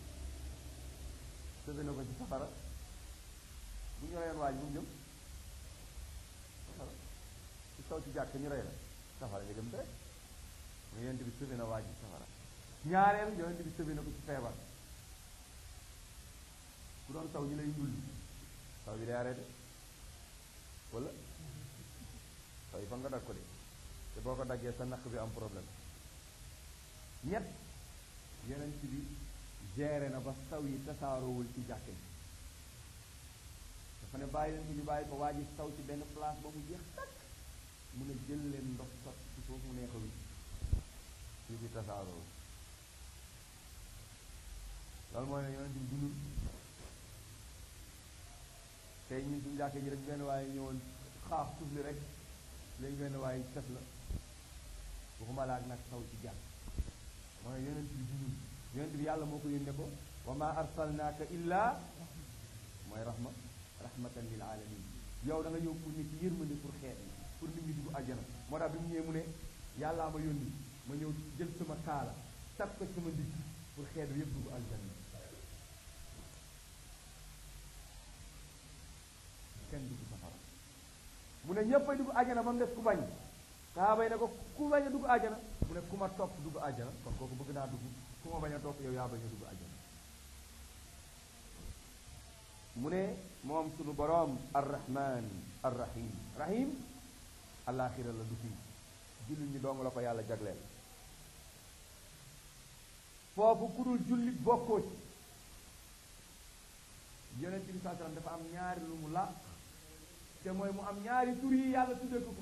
sëfi na ko ci safara bu ñu reyoon waa ji bu mu jëm safara ci kaw ci jàkk ñu rey la safara nga jëm rek mu yonent bi sëfi na waa ji ci safara ñaareel yonent bi sëfi na ko ci feebar ku doon taw ñu lay ndulli taw bi day arrêté wala taw yi fa nga dag ko de te boo ko daggee sa naq bi am problème ñett yonent bi géré na ba taw yi tasaaroowul ci jàkke bi dafa ne bàyyi leen ñu bàyyi ko waa ji taw ci benn place ba mu jeex takk mun a jël leen ndox sot ci foofu mu neex a wi fii fi tasaaroo loolu mooy ne yonent bi dundul tey ñun suñu jàkkee ji rek benn waaye ñëwoon xaaf suuf li rek léegi benn waaye tas la waxuma laa nag taw ci jàkk mooy yonent bi dundul yonent bi yàlla moo ko yónnee ko wa ma arsalnaaka illa mooy rahma rahmatan lil alamin yow da nga ñëw pour nit ci yërmande pour xeet yi pour nit ñi dugg àjjana moo tax bi mu ñëwee mu ne yàllaa ma yónni ma ñëw jël sama kaala tag ko sama ndigg pour xeet bi yëpp dugg àjjana kenn dugg safara mu ne ñëpp ay dugg àjjana ba mu des ku bañ sahaaba yi ne ko ku bañ a dugg àjjana mu ne ku ma topp dugg àjjana kon kooku bëgg naa dugg ku ma bañ a topp yow yaa bañ a dugg àjjana mu ne moom sunu boroom arrahman arrahim rahim alaxira la du fii jullit ñi dong la ko yàlla jagleel foofu ku dul jullit bokkoo ci yonent bi saa sallam dafa am ñaari lu mu làq te mooy mu am ñaari tur yi yàlla tuddee ko ko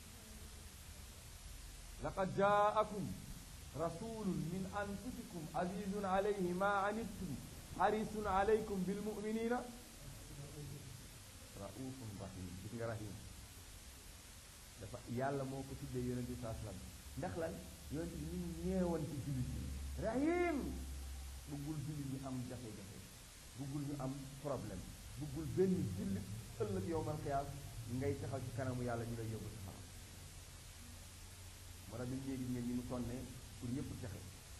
laqad jaakum rasulun min anfusikum azizun alayhi ma anittum harisun alaykum bil muminina raufun rahim gis nga rahim dafa yàlla moo ko tuddee yonent bi saa sallam ndax lan yonent bi ñu ñeewante jullit yi rahim bëggul jullit ñi am jafe-jafe bëggul ñu am problème bëggul benn jullit ëllëg yowmal xiyaas ngay taxaw ci kanamu yàlla ñu lay yóbbu ci xaram moo tax bi ñu gis ngeen ñu mu sonnee pour ñëpp texe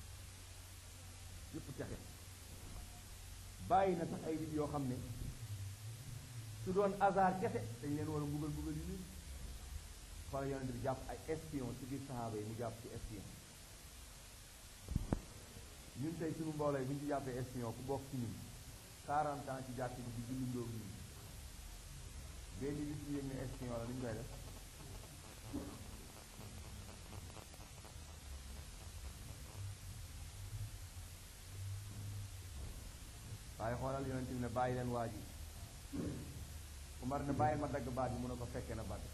ñëpp texe bàyyi na sax ay nit yoo xam ne su doon hasard kese dañ leen war a mbugal mbugal yu nii xoolal yonent bi jàpp ay espion ci biir saxaaba yi mu jàpp ci espion ñun tey suñu mbooloo yi bu ñu ci jàppee espion ku bokk ci ñun 40 ans ci jàpp bi di julli ndóog ñun benn bis ñu yëg ne espion la lu ñu koy def waaye xoolal yonent bi ne bàyyi leen waa ji Umar ne bàyyil ma dagg baat bi mu ne ko fekke na Badr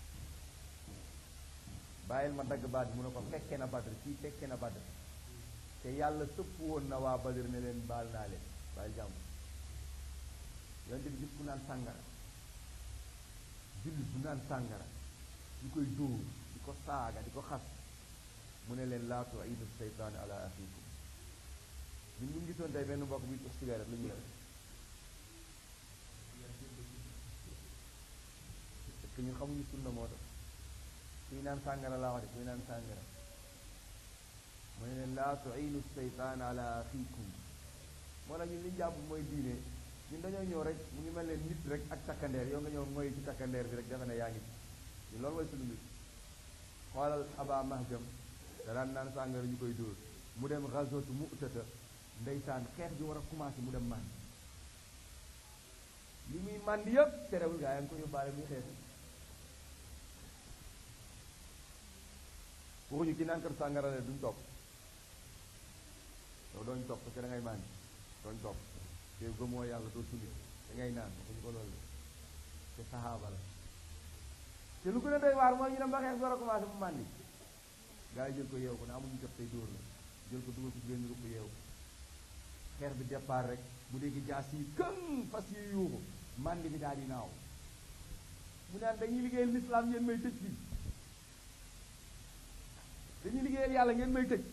bàyyil ma dagg baat bi mu ne ko fekke na Badr kii fekke na Badr te yàlla sëpp woon na waa Badr ne leen baal naa leen bàyyil jàmm yonent bi gis ku naan sàngara jullit bu naan sàngara di koy dóor di ko saaga di ko xas mu ne leen laa tu'iinu seytaane ala axiikum ñun ñu ngi gisoon tey benn mbokk bi tux cigarette lu ñu def parce que ñun xamuñu sunna moo tax kuy naan sàngara laa wax de kuy naan sàngara mu ne leen laa tu'iinu seytaane ala axiikum moo tax ñun li ñu jàpp mooy diine ñun dañoo ñëw rek mu ngi mel ne nit rek ak takkandeer yow nga ñëw mooy ci takkandeer bi rek defe ne yaa ngi ci loolu mooy sunu mbir xoolal aba mahjam da daan naan sàngara ñu koy dóor mu dem gazootu mu'tata ndeysaan xeex bi war a commencé mu dem màndi li muy màndi yëpp terewul gaa yaa ngi ko yóbbaale muy xeex waxuñu ki naan kër sàngara le duñ topp yow dooñ topp parce que da ngay màndi dooñ topp te gëmoo yàlla doo suli da ngay naan waxuñu ko loolu te saxaaba la te lu gën a doy waar mooy ñu dem ba xeex bi war a commencé mu màndi gaa yi jël ko yeew ko ne amuñu jot tey dóor la jël ko dugal ko ci benn ruq yeew xeex bi départ rek mu dégg jaas yi kën fas yi yuuxu màndi bi daal di naaw mu naan dañuy liggéeyal lislaam ngeen may tëj fii dañuy liggéeyal yàlla ngeen may tëj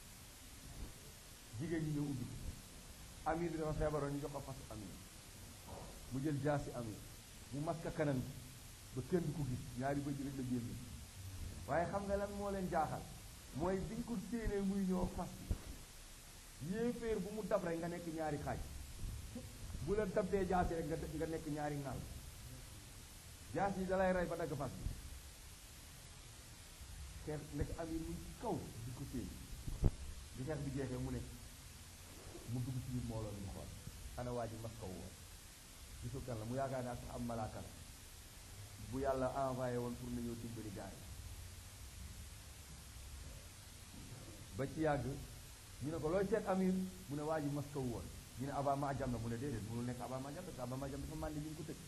jigéen ñi ñëw ubbi amir bi dafa feebaroon ñu jox ko fasu amir mu jël jaasi amir mu maska kanam bi ba kenn du ko gis ñaari bëj rek la génn waaye xam nga lan moo leen jaaxal mooy biñ ko séenee muy ñëw fas yéeféer bu mu dab rek nga nekk ñaari xaaj bu la dabdee jaasi rek nga nga nekk ñaari ŋàll jaas yi dalay rey ba dagg fas bi xeex nekk amir mu kaw di ko séen bi xeex bi jeexee mu ne mu dugg ci biir mbooloo mi xool ana waa ji mas kaw woon gisul kan la mu yaakaar naa sax am malaaka la bu yàlla envoyé woon pour na ñëw dimbali gaay ba ci yàgg ñu ne ko looy seet amir mu ne waa ji mas kaw woon ñu ne aba ma jam na mu ne déedéet mënul nekk aba ma jam parce que aba ma jam dafa màndi ñu ngi ko tëj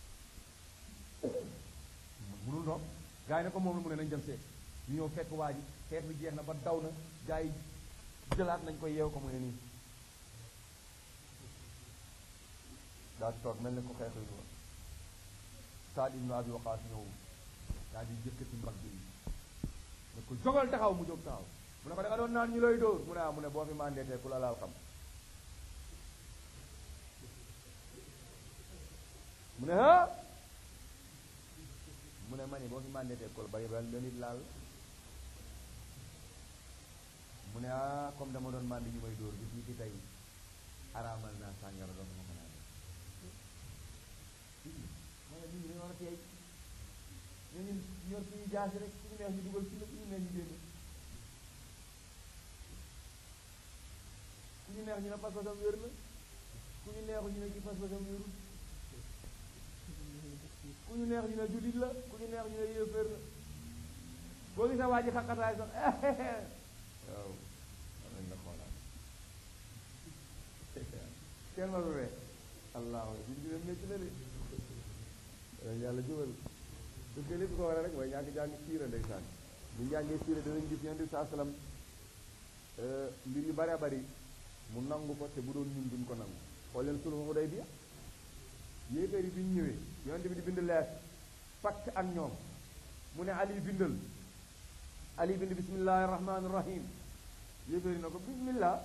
mënul ndox gars yi ne ko moom la mu ne nañ dem seet ñu ñëw fekk waa ji xeex bi jeex na ba daw na gars yi jëlaat nañ ko yeew ko mu ne nii daa toog mel ne ko xeex yi woon Saad ibnu Abi Waqaas ñëw daal di jëkkati mbagg yi ne ko jógal taxaw mu jóg taxaw mu ne ko da nga doon naan ñu lay dóor mu ne ah mu ne boo fi mandeetee ku la laal xam mu ne ah mu ne ma ne boo fi mandeetee ku la bari ba la nit laal mu ne ah comme dama doon mandi ñu may dóor bi fii ci tey araamal naa sàngara doon ma ko naan mooy nag nit ñi dañoo war a teey ñu ñun ñor suñu jaasi rek suñu neex ñu dugal ci la suñu neex ñu génn ku ñu neex ñu ne pas-pasam wér na ku ñu neexu ñu ne ki pas-pasam wérul ku ñu neex ñu ne jullit la ku ñu neex ñu ne yéeféer la boo gisee waa ji xaqataay sax waaw nañ la xoolaat kenn ma ree allahu suñ dina métti na de dañ yàlla jubal parce que li ko waral rek mooy ñàkk jàng siira ndeysaan bu njàngee siira danañ gis yonent bi saa salaam mbir yu bare bari mu nangu ko te bu doon ñun duñ ko nangu xool leen sulhu Hudaybiya yéeféer yi bi ñu ñëwee yonent bi di bind lees pacte ak ñoom mu ne Ali bindal Ali bind bismillahi rahmani rahim yéeféer yi na ko bismillah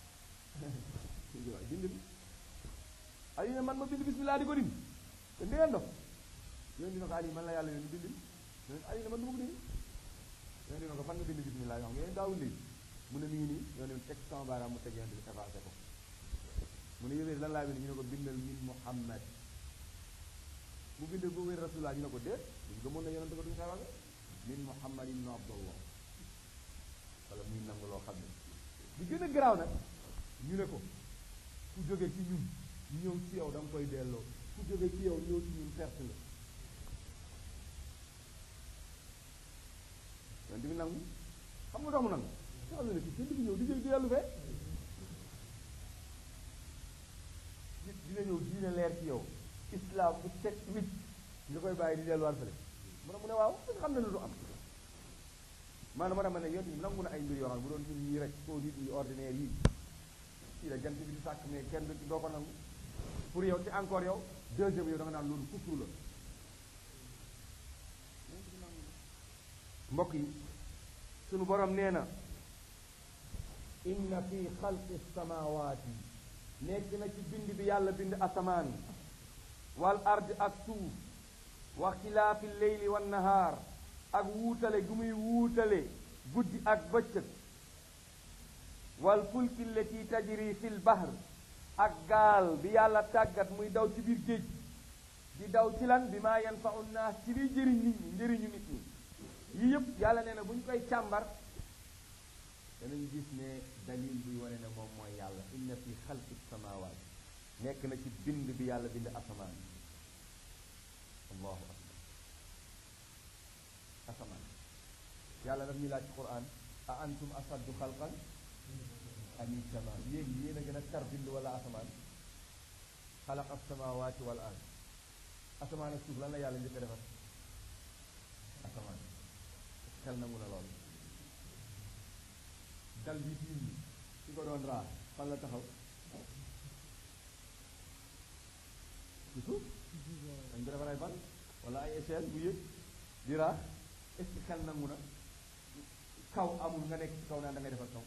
waaw bind bi Ali ne man ma bind bismillah di ko dim te ndeen dof yonent dina ko Ali man la yàlla yoon bind Ali ne man du ma ko dindi yonent dina ko fan nga bind bismillah yoo xam nga yéen daawul lii mu ne mi ngi nii yonent bi teg sama baaraam mu teg yonent bi effacé ko mu ne yéeféer lan laa bind ñu ne ko bindal min Muhammad mu bindee boo wér rasulullah ñu ne ko déet duñ gëmoon na yonente ko duñ xewage min muhammad ibn abdullah wala muy nangu loo xam ne bi gën a garaaw nag ñu ne ko ku jóge ci ñun ñëw ci yow da nga koy delloo ku jóge ci yow ñëw ci ñun perte la yonente bi nangu xam nga dox mu nangu nga xam ne ne ci kenn bi ñëw di jël di dellu fee nit dina ñëw diine leer ci yow islam bu set wit nga koy bàyyi di delluwaat fële mu ne mu ne waaw xam ne lu du am maanaam ma dama ne yoon yi nangu na ay mbir yoo xam ne bu doon ñun ñii rek koo nit yi ordinaire yi fii la jant bi di sàkk mais kenn du doo ko nangu pour yow ci encore yow deuxième yow da nga naan loolu kufru la mbokk yi sunu borom nee na inna fi xalqi samawaati nekk na ci bind bi yàlla bind asamaan wal ard ak suuf wa xilaafi leyli wan nahaar ak wuutale gu muy wuutale guddi ak bëccëg wal fulki lati tajri fil bahr ak gaal bi yàlla tàggat muy daw ci biir géej di daw ci lan bi maa yanfau naas ci liy jëriñ nit ñi njëriñu nit ñi yi yëpp yàlla nee na bu ñu koy càmbar danañ gis ne dalil buy wane ne moom mooy yàlla inna fi xalqi samawaat nekk na ci bind bi yàlla bind asamaan allahu akbar asamaan yàlla daf ñu laaj ci quran a antum asaddu xalqan ami sama yéen yéen a gën a tar bind wala asamaan xalaq asamawaati wal ard asamaan ak suuf lan la yàlla njëkk a defar asamaan xel na mun a lool dal bi tiim bi su ko doon raa fan la taxaw ci suuf dañ ko defar ay ban wala ay échelle bu yëg di raa est ce que xel nangu na kaw amul nga nekk ci kaw naan da ngay defar kaw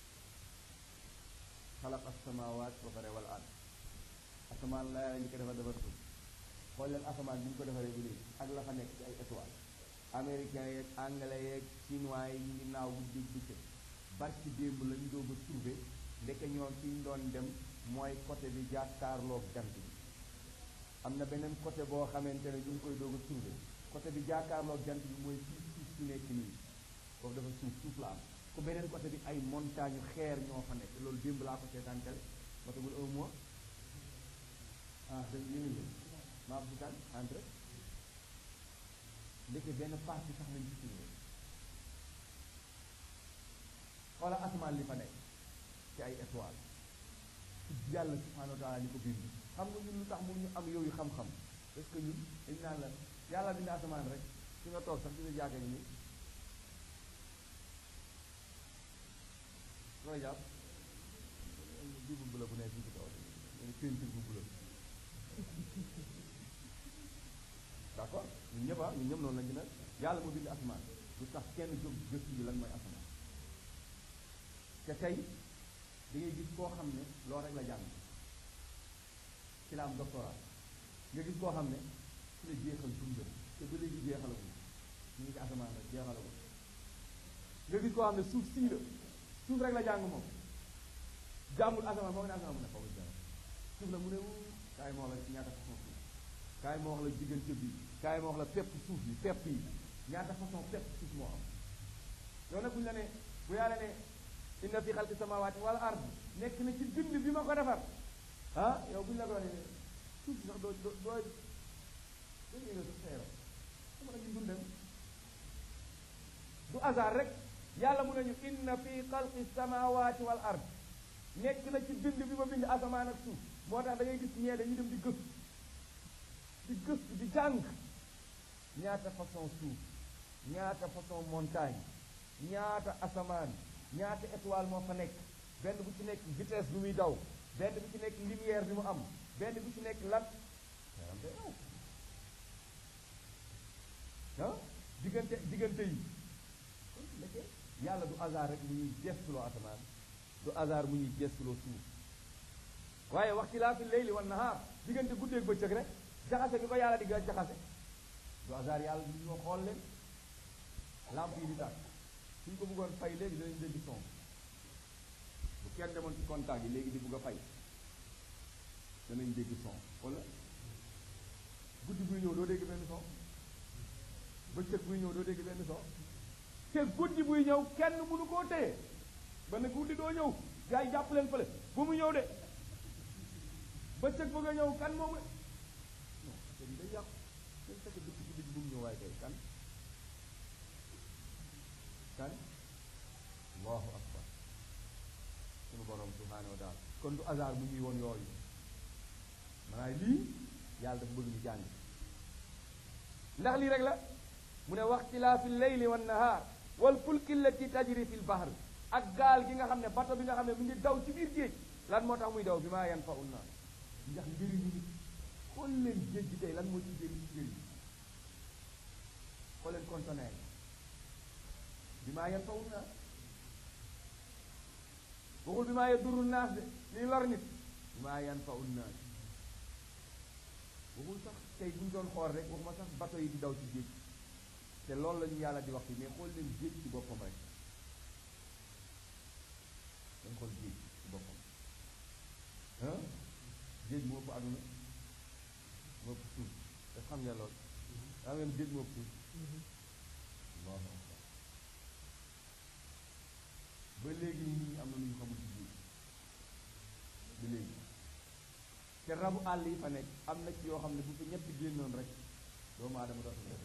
xalaq asamawaat ba pare wal ard asamaan la yàlla ñu ko defar defar suuf xool leen asamaan bi ñu ko defaree bu léegi ak la fa nekk ci ay étoile américain yeeg anglais yeeg chinois yi ñu ngi naaw guddi bëccëg barki démb la ñu doog a trouvé ndeke ñoom fi ñu doon dem mooy côté bi jàkkaarloog jant bi am na beneen côté boo xamante ne ñu ngi koy doog a trouvé côté bi jàkkaarloog jant bi mooy suuf suuf su nekk nii foofu dafa suuf suuf la am ku beneen côté bi ay montagne xeer ñoo fa nekk loolu démb laa ko seetaan tele ma tagul un mois ah dañ yéen a maa bu tan entre ndeke benn partie sax lañ ci trouvé xoola asamaan li fa nekk ci ay étoile yàlla subhanahu wa taala ni ko bind xam nga ñun lu tax mun ñu am yooyu xam-xam parce que ñun dañ naan la yàlla bind asamaan rek fi nga toog sax ci sa jàkka ni looy jàpp bi bu bula bu nekk fii ci kaw leen peinture bu bula d'accord ñun ñëpp ah ñun ñëpp noonu la ñu ne yàlla moo bind asamaan lu tax kenn jóg gëstu ji lan mooy asamaan te tey da ngay gis koo xam ne loolu rek la jàng ci la am doctorat nga gis koo xam ne ci la jeexal dundam te ba léegi jeexalagul ñu ngi ci asamaan rek jeexalagul nga gis koo xam ne suuf sii la suuf rek la jàng moom jàngul asamaan moo ne asamaan mu ne xaw ma jàng suuf la mu ne wu kaay moo la ñaata façon suuf kaay ma wax la diggante bi kaay ma wax la pepp suuf yi pepp yi ñaata façon pepp suuf moo am yow nag bu ñu la ne bu yàlla ne inna fi xalqi samawati wal ard nekk na ci bind bi ma ko defar ah yow bu ñu la ko waxee ne suuf si sax doo doo doo doo yëngal sa xeeram sama nag ñu dundam du hasard rek yàlla mu nañu inna fi xalqi samawati wal ard nekk na ci bind bi ma bind asamaan ak suuf moo tax da ngay gis ñee dañuy dem di gëstu di gëstu di jàng ñaata façon suuf ñaata façon montagne ñaata asamaan ñaata étoile moo fa nekk benn bu ci nekk vitesse bi muy daw benn bu ci nekk lumière bi mu am benn bu ci nekk lan yaram day daw ah diggante diggante yi kon nekkee yàlla du hasard rek mu ñuy gestuloo asamaan du hasard mu ñuy gestuloo suuf waaye waxtilaafi leyli wan nahaar diggante guddeeg bëccëg rek jaxase bi ko yàlla di ga jaxase du hasard yàlla du ñoo xool leen lamp yi di tàkk suñ ko bëggoon fay léegi danañ dégg son bu kenn demoon ci contact yi léegi di bugg a fay danañ dégg son wala guddi buy ñëw doo dégg benn son bëccëg buy ñëw doo dégg benn son te guddi buy ñëw kenn mënu koo téye ba ne guddi doo ñëw gars yi jàpp leen fële bu mu ñëw de bëccëg bëgg a ñëw kan moom la non affaire yi day yàqu dañ fekk dëkk guddi gi bu mu ñëw waaye kay kan kan allahu akbar sunu borom subhanahu wa taala kon du hasard mu ñuy woon yooyu maanaam lii yàlla dafa bëgg ñu jàng ndax lii rek la mu ne waxtilaafi leyli wan nahaar wal fulki allati tajri fi l bahr ak gaal gi nga xam ne bato bi nga xam ne mu ngi daw ci biir géej lan moo tax muy daw bi maa yan fa un naa ndax njëriñu nit xool leen géej gi tey lan moo ci njëriñ ci njëriñ xool leen conteneur bi maa yan fa un naa waxul bi maa yadurru naas de liy lor nit bi maa yan fa un naa waxul sax tey bu ñu doon xool rek waxuma sax bato yi di daw ci géej te loolu la ñu yàlla di wax fi mais xool leen géej ci boppam rek dañ xool géej ci boppam ah géej moo ëpp àdduna moo ëpp suuf te xam nga loolu daa ngeen géej moo ëpp suuf allahu akbar ba léegi nii am na lu ñu xamul ci géej ba léegi te rabu àll yi fa nekk am na ci yoo xam ne bu fi ñett génnoon rek doomu aadama dootul def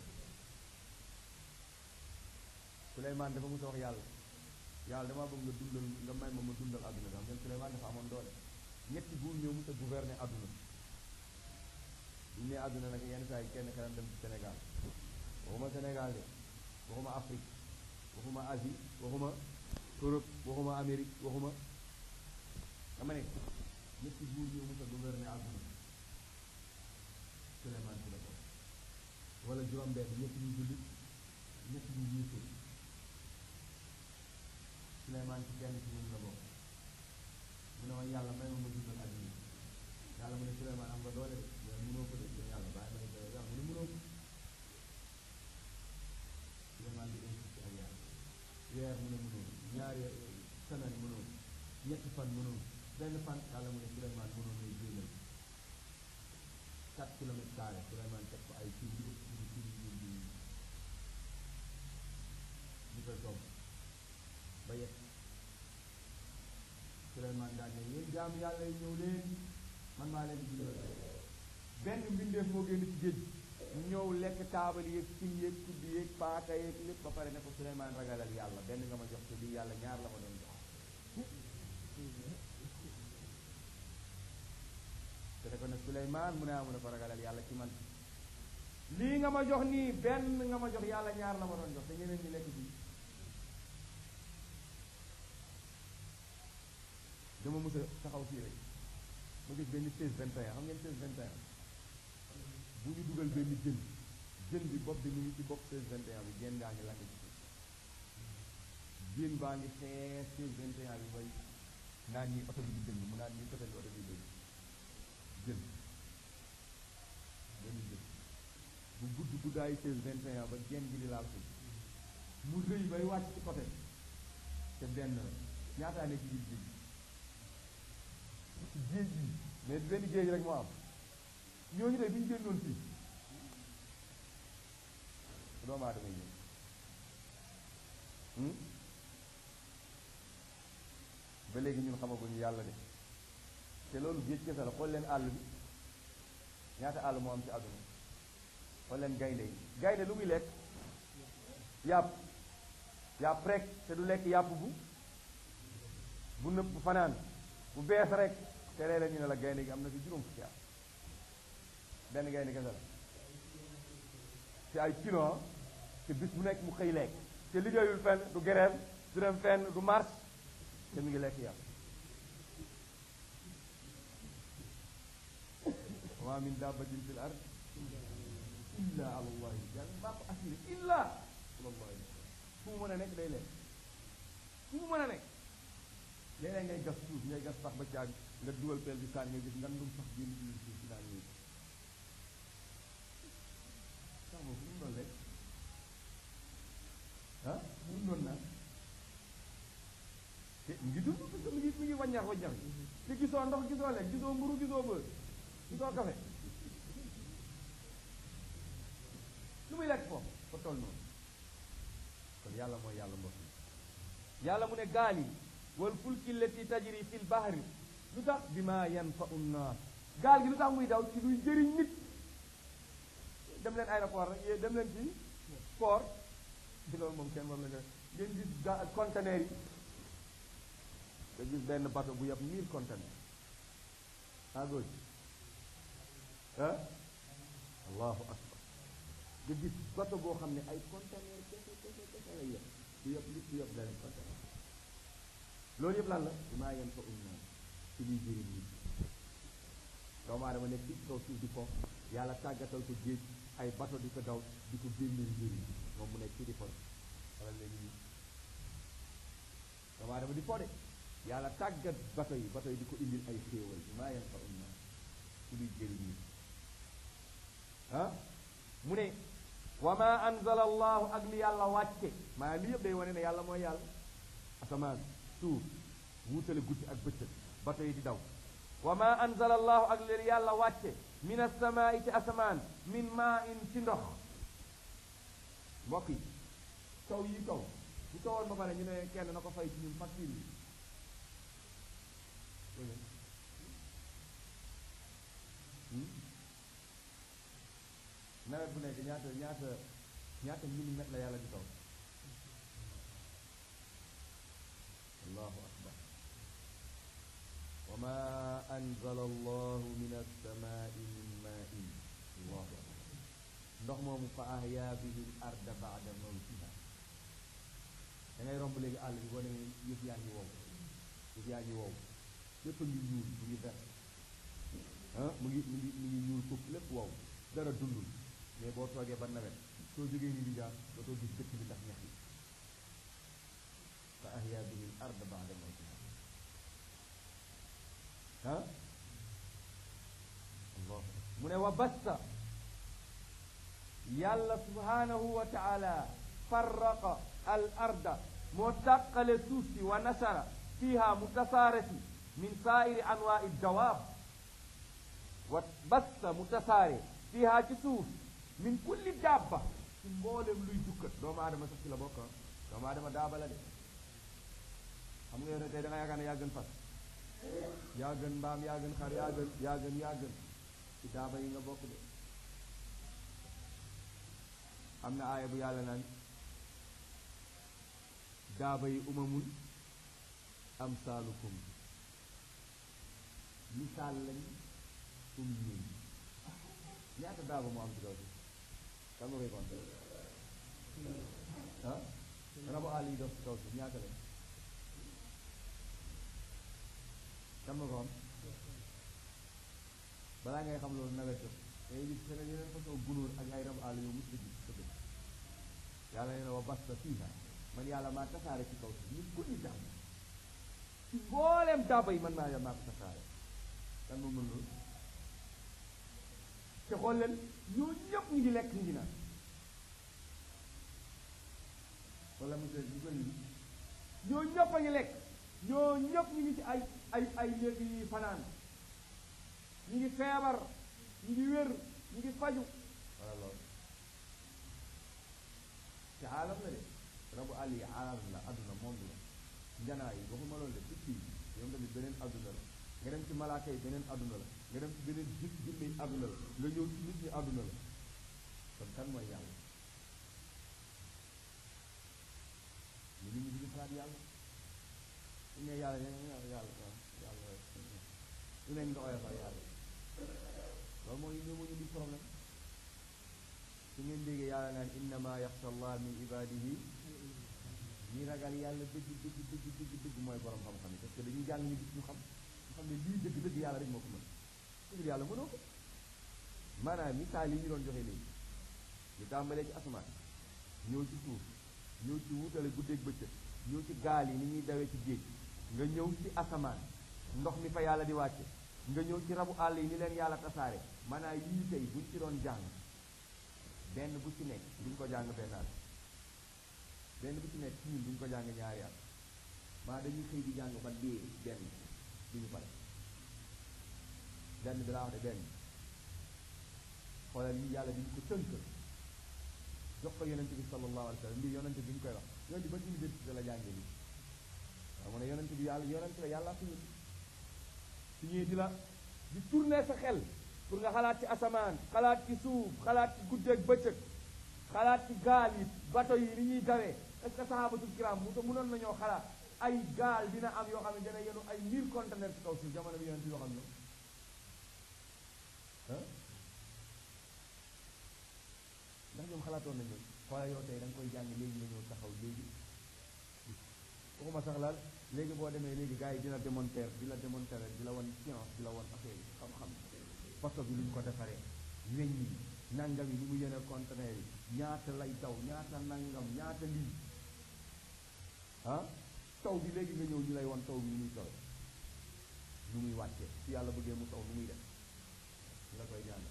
Souleymane dafa mos a wax yàlla yàlla damaa bëgg nga dundal nga may ma ma dundal adduna bi xam ngeen Souleymane dafa amoon doole ñetti buur ñëw mos a gouverner adduna bu ñu nee adduna nag yenn saa yi kenn xelam dem ci Sénégal waxuma Sénégal de waxuma Afrique waxuma Asie waxuma Europe waxuma Amérique waxuma dama ne ñetti buur ñëw mos a gouverner adduna Souleymane ci la ko wala juróom-benn ñetti ñu jullit ñetti ñu yéefar Souleymane ci kenn ci ñoom la bokk mu ne ma yàlla may ma ma dundal àdduna yàlla mu ne Souleymane am nga doole de mais mënoo ko de yow yàlla bàyyi ma ne ko yàlla mu ne mënoo ko Souleymane di insisté ak yàlla weer mu ne mënoo ñaari semaine mënoo ñetti fan mënoo benn fan yàlla mu ne Souleymane mënoo may génnal quatre kilomètres carré Souleymane teg ko ay kii yu ëpp kii kii yu yu ñu koy togg ba yegg Souleymane daal ne yéen jaam yàlla yi ñëw leen man maa leen di dundal benn mbindeef moo génn ci géej ñëw lekk taabal yeeg cin yeeg kudd yeeg paaka yeeg lépp ba pare ne ko Souleymane ragalal yàlla benn nga ma jox te lii yàlla ñaar la ma doon jox te ne ko ne Souleymane mu ne amu ne ko ragalal yàlla ci man lii nga ma jox nii benn nga ma jox yàlla ñaar la ma doon jox te ñeneen ñi lekk bii dama mës a taxaw fii rek ma gis benn seize vingt et un xam ngeen seize vingt et un bu ñu dugal benn jën jën bi bopp bi mu ngi ci bopp seize vingt et un bi jën gaa ngi lakk ci suuf jën baa ngi xees seize vingt et un bi bay naan ñi oto bi di dëng mu naan ñi oto bi oto bi dëng jën benn jën bu gudd guddaayu seize vingt et un ba jën bi di laal suuf mu rëy bay wàcc ci côté te benn la ñaataa ne ci biir jën ci géej gi mais benn géej rek moo am ñooñu de bi ñu génnoon fii doomu aadama yi ñëw ba léegi ñun xamaguñu yàlla de te loolu géej kese la xool leen àll bi ñaata àll moo am ci àdduna xool leen gaynde yi gaynde lu muy lekk yàpp yàpp rek te du lekk yàpp bu bu nëpp bu fanaan bu bees rek te léeg-léeg ñu ne la gaynde gi am na fi juróom fukki at benn gaynde kese la te ay kilo te bis bu nekk mu xëy lekk te liggéeyul fenn du grève du dem fenn du marche te mu ngi lekk yàpp wa min dabbatin fil ard illa ala allahi yàlla maa ko assuré illa ala allahi fu mu mën a nekk day lekk fu mu mën a nekk léeg-léeg ngay gas suuf ngay gas sax ba caag nga dugal peel bi saan nga gis nga ndum sax génn ci suuf si daan ñëw sax boobu fu mu doon lekk ah fu mu doon naan te mu ngi dund parce que mi ngi mi ngi waññax waññax yi te gisoo ndox gisoo lekk gisoo mburu gisoo bër gisoo kafe lu muy lekk foofu fa toll noonu kon yàlla mooy yàlla mbokk yi yàlla mu ne gaal yi wal fulki lati tajri fil bahri lu tax bi ma yanfa'u nnaas gaal gi lu tax muy daw ci luy jëriñ nit dem leen aéroport rek yéen dem leen ci port ci loolu moom kenn war la ngeen gis ga conteneur yi nga gis benn bateau bu yab mille conteneur à gauche ah allahu akbar nga gis bateau boo xam ne ay conteneur kese kese kese lay yab du yab li du yab benn conteneur loolu yëpp lan la bi maa yem fa um naan ci liy jëriñ nit doomu aadama nekk ci kaw suuf di ko yàlla tàggatal ko géej ay bateau di ko daw di ko génneel njëriñ moom mu nekk ci di fo wala léegi nii doomu aadama di fo de yàlla tàggat bateau yi bateau yi di ko indil ay xéewal bi maa yem fa um naan ci liy jëriñ nit ah mu ne wa ma anzala allahu ak li yàlla wàcce maa li yëpp day wane ne yàlla mooy yàlla asamaan suuf wuutale guddi ak bëccëg bato yi di daw wa ma anzala allahu ak li yàlla wàcce min asamaai ci asamaan min maa in ci ndox mbokk yi taw yi taw bu tawoon ba pare ñu ne kenn na ko fay ci ñun facture yi nawet bu nekk ñaata ñaata ñaata millimètre la yàlla di taw allahu akbar wa ma anzala allahu min alsamai min main allahu akbar ndox moomu fa ahya bihi l arda bada mawtiha da ngay romb léegi àll bi boo demee yëf yaa ngi wow yëf yaa ngi wow lépp a ngi ñuul mu ngi vert ah mu ngi mu ngi mu ngi ñuul foofu lépp wow dara dundul mais boo toogee ba nawet soo jógee ni di jaar dootoo gis dëkk bi ndax ñax yi fa ahya bihi l ard ba'da mawtiha ah allah mu ne wa basta yàlla subhanahu wa taala farraqa al arda moo tàqale suuf si wa nasara fiha mu tasaare si min saairi anwaai dawaab wa basta mu tasaare fiha ci suuf min kulli dabba ci mboolem luy dukkat doomu aadama sax ci la bokk doomu aadama daaba la de xam nga yow ne tey da nga yaakaar ne yaa gën fas yaa gën mbaam yaa gën xar yaa gën yaa gën yaa gën ci daaba yi nga bokk de am na aaya bu yàlla naan daaba yi umamul amsaalukum misaal lañ um ñun ñaata daaba moo am ci kaw si kan nga koy compter ah rabu àll yi dox ci kaw si ñaata lañ kan nga ko xam balaa ngay xam loolu nawet jot day gis feneen yeneen façon gunóor ak ay rabu àll yow mos a gis sa dëkk yàlla nee na wa basta fiiha man yàlla maa tasaare ci kaw si min kulli daab ci mbooleem daaba yi man maa yàlla maa ko tasaare kan moo mën loolu te xool leen ñoo ñëpp ñu ngi lekk ñu ngi naan wala monsieur ñu koy ñoo ñëpp a ngi lekk ñoo ñëpp ñu ngi ci ay ay ay léegi yi fanaan ñu ngi feebar ñu ngi wér ñu ngi faju wala loolu te aalam la de rabu àll yi aalam la adduna monde la njanaa yi waxuma loolu de picc yi ñoom tamit beneen adduna la nga dem ci malaaka yi beneen adduna la nga dem ci beneen jit jinne yi adduna la nga ñëw ci nit ñi adduna la kon kan mooy yàlla ñu nit ñi di xalaat yàlla su ne yàlla yàlla yàlla yàlla lu nekk nga oyofal yàlla loolu mooy ñoo moo ñu di problème su ngeen déggee yàlla naan innama yaxsha allah min ibadihi ñi ragal yàlla dëgg dëgg dëgg dëgg dëgg mooy borom xam-xam yi parce que dañuy jàng ñu gis ñu xam ñu xam ne lii dëgg dëgg yàlla rek moo ko mën dëgg yàlla mënoo ko maanaam misaal yi ñu doon joxe léegi ñu tàmbalee ci asamaan ñëw ci suuf ñëw ci wutale guddeeg bëccëg ñëw ci gaal yi ni ñuy dawee ci géej nga ñëw ci asamaan ndox mi fa yàlla di wàcce nga ñëw ci rabu àll yi ni leen yàlla tasaare maanaam yii tey buñ ci doon jàng benn bu ci nekk duñ ko jàng benn at benn bu ci nekk ci ñun duñ ko jàng ñaari at maa dañuy xëy di jàng ba dee benn duñu pare benn bi laa wax de benn xoolal yi yàlla diñ ko tënk jox ko yonente bi sallallahu alayhi wa sallam mbir yonente bi ñu koy wax yonente ban université la jàngee bi waaw mu ne yonente bi yàlla yonente la yàlla ko yónni su ñëwee di la di tourner sa xel pour nga xalaat ci asamaan xalaat ci suuf xalaat ci guddeeg bëccëg xalaat ci gaal yi bato yi ni ñuy dawee est ce que sahabatul kiram mu mënoon nañoo xalaat ay gaal dina am yoo xam ne dana yenu ay mille conteneurs ci kaw suuf jamono bi yonente yoo xam ne ah ndax ñoom xalaatoon nañu xoolal yow tey da nga koy jàng léegi nga ñëw taxaw léegi waxuma sax laal léegi boo demee léegi gars yi dina démonter di la démonter di la wan science di la wan affaire yi xam-xam bato bi luñ ko defaree weñ yi nangam yi ni mu yenee conteneur yi ñaata lay daw ñaata nangam ñaata lii ah taw bi léegi nga ñëw ñu lay wan taw bi ni muy taw nu muy wàccee su yàlla bëggee mu taw nu muy def ñu la koy jàng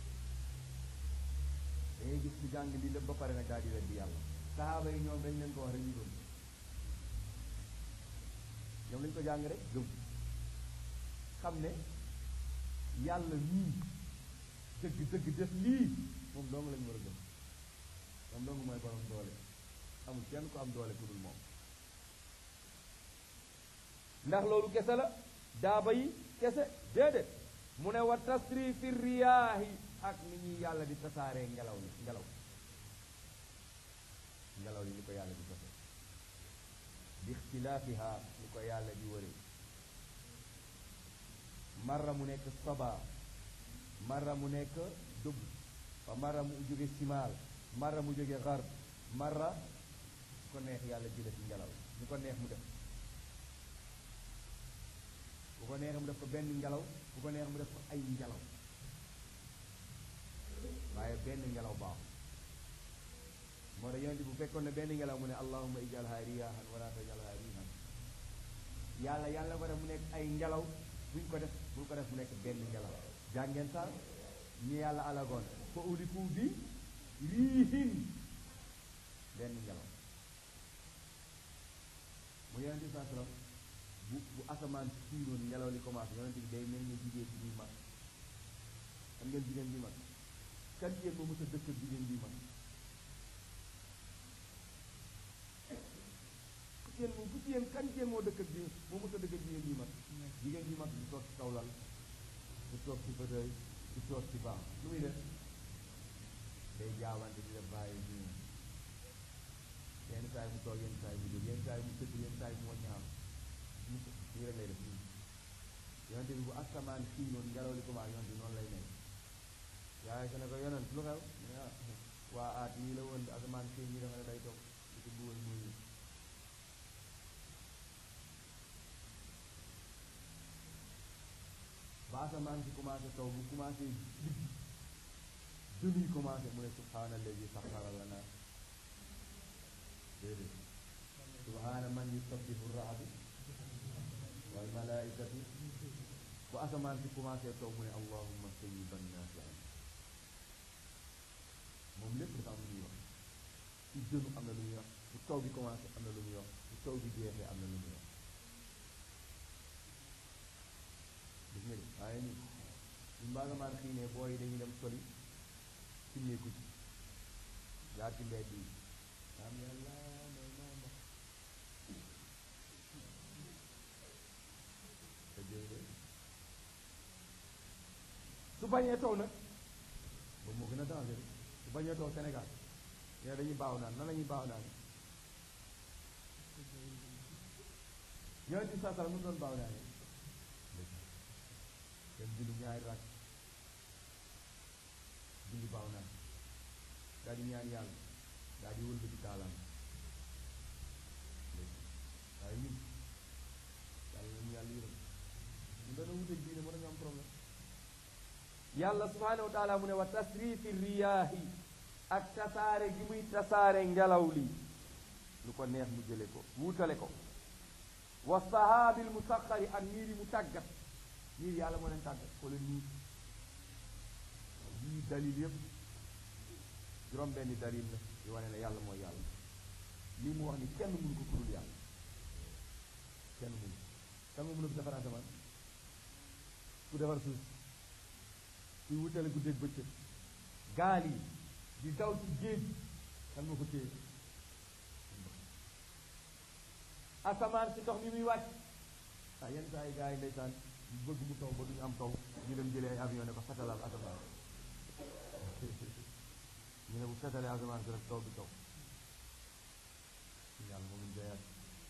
dangay gis ci jàng lii lépp ba pare nag daal di weddi yàlla sahaaba yi ñoom dañ leen ko wax rek ñu gëm ñoom lañ ko jàng rek gëm xam ne yàlla nii dëgg dëgg def lii moom dong lañ war a gëm moom dong mooy borom doole amul kenn ko am doole ku dul moom ndax loolu kese la daaba yi kese déedéet mu ne wa tasrifi riyaahi ak ni ñuy yàlla di tasaaree ngelaw li ngelaw ngelaw li ni ko yàlla di tase bi ixtilaafiha ni ko yàlla di wëre marra mu nekk saba marra mu nekk dugg fa marra mu jóge simaal marra mu jóge xar marra su ko neex yàlla jële ci ngelaw ñu ko neex mu def bu ko neex mu def ko benn ngelaw bu ko neex mu def ko ay ngelaw waaye benn ngelaw baaxul moo tax yonent bu fekkoon ne benn ngelaw mu ne allahumma ijalha riyahan wala tajalha rihan yàlla yàlla ko def mu nekk ay ngelaw buñ ko def buñ ko def mu nekk benn ngelaw jàngeen sax ñi yàlla alagoon fa uliku bi riihin benn ngelaw mu yonent bi saa sallam bu bu asamaan siinoon ngelaw li commencé yonent bi day mel ni jigéen bi ñuy mag xam ngeen jigéen bi mag kan yéen moo mës a dëkk jigéen bi mag jigéen moom bu jigéen kan jigéen moo dëkk bi moo mës a dëkk jigéen bi mag jigéen bi mag du toog ci kaw lal du toog ci fauteuil du toog ci baax lu muy def day jaawante di def bàyyi bi yenn saa yi mu toog yenn saa yi mu jóg yenn saa yi mu tëdd yenn saa yi mu waññaam mu nii rek lay def nii yonente bi bu asamaan fii noonu ngelaw li commencé yonente bi noonu lay nekk yaay sa ne ko yonent lu xew waa aat yi la woon asamaan fii ñi dafa ne day toog di ko buwal muy ba asamaan si commencé taw bu commencé digg dënuy commencé mu ne subhaana alladi saxara lana déedéet subhaana man yusabbihu raadu wal malaikatu bu asamaan si commencé taw mu ne allahumma sayyiban nafian moom lépp dafa am lu muy wax ci dënu am na lu muy wax bu taw bi commencé am na lu muy wax bu taw bi jeexee am na lu muy wax gis nga de waaye ni ñu mbaa nga maan xiinee booy dañuy dem soli simmeeku ci jaar ci mbedd yi am yàlla may naa ndox te jëlee su bañee taw nag boobu moo gën a danger su bañee taw Sénégal ñoo dañuy baaw naan nan la ñuy baaw naan ñoo ci saa sala mu doon baaw naan dem julli ñaari rakk julli baaw naan daal di ñaan yàlla daal di wëlbati kaalaam waaye ñun yàlla nañu yàlla yërëm ñu doon wuteeg diine mën nañu am problème yàlla subhanahu wa taala mu ne wa tasrifi riyaahi ak tasaare gi muy tasaare ngelaw li lu ko neex mu jële ko wuutale ko wa sahaabil musaxari ak niir yi mu tàggat niir yàlla moo leen tàggat ko leen niir yii dalil yëpp juróom benni dalil la di wane ne yàlla mooy yàlla lii mu wax ni kenn mënu ko kudul yàlla kenn mënu kan nga mën a defar asamaan ku defar suuf kuy wutale guddeeg bëccëg gaal yi di daw ci géej kan moo ko téye asamaan si ndox mi muy wàcc ah yenn saa yi gars yi ndeysaan bëgg mu taw ba duñu am taw ñu dem jëlee ay avion ne ko fetalal asamaan ñu ne bu fetalee asamaan si rek taw bi taw yàlla moom ñu doyaat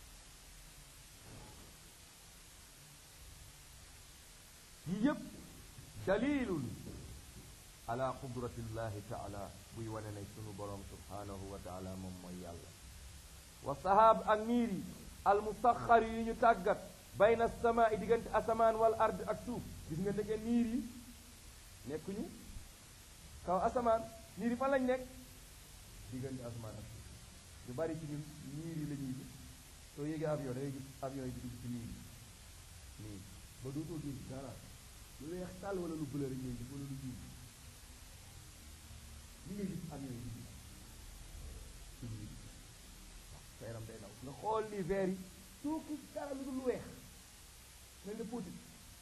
yii yëpp dalilun ala qudratillahi taala buy wane ne sunu borom subhanahu wa taala moom mooy yàlla wa sahaab ak niir yi almusaxar yi ñu tàggat bayna sama i diggante asamaan wal ard ak suuf gis nga ndeke niir yi nekkuñu kaw asamaan niir yi fan lañ nekk diggante asamaan ak suuf ñu bari ci ñun niir yi la ñuy gis soo yéegee avion da ngay gis avion yi di dugg ci niir yi nii ba dootoo gis dara lu weex tàll wala lu bële rek ngay gis wala lu ñuul li ngay gis avion yi di gis ci niir sa yaram day daw nga xool ni verre yi soo gis dara lu dul lu weex mel ne póotit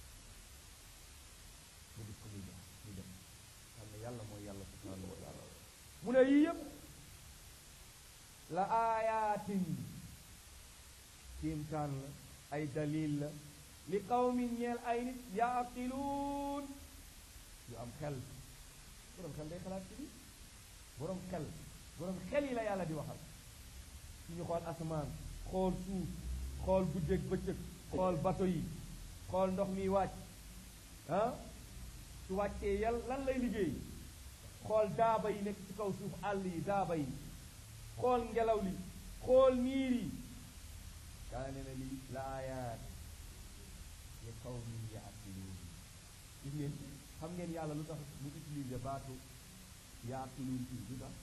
nga gis ko muy dem muy dem xam ne yàlla mooy yàlla subhanahu wa taala mu ne yii yëpp la aayaatin kiimtaan la ay dalil la li qawmin ñeel ay nit yaaqiluun yu am xel borom xel day xalaat ci bi borom xel borom xel yi la yàlla di waxal su ñu xool asamaan xool suuf xool guddeeg bëccëg xool bato yi xool ndox mi wàcc ah su wàccee yàlla lan lay liggéey xool daaba yi nekk ci kaw suuf àll yi daaba yi xool ngelaw li xool niir yi kaa ne na lii la aayaat li qawmin yaaqiluun gis ngeen xam ngeen yàlla lu tax mu utilisé baatu yaaqiluun fii lu tax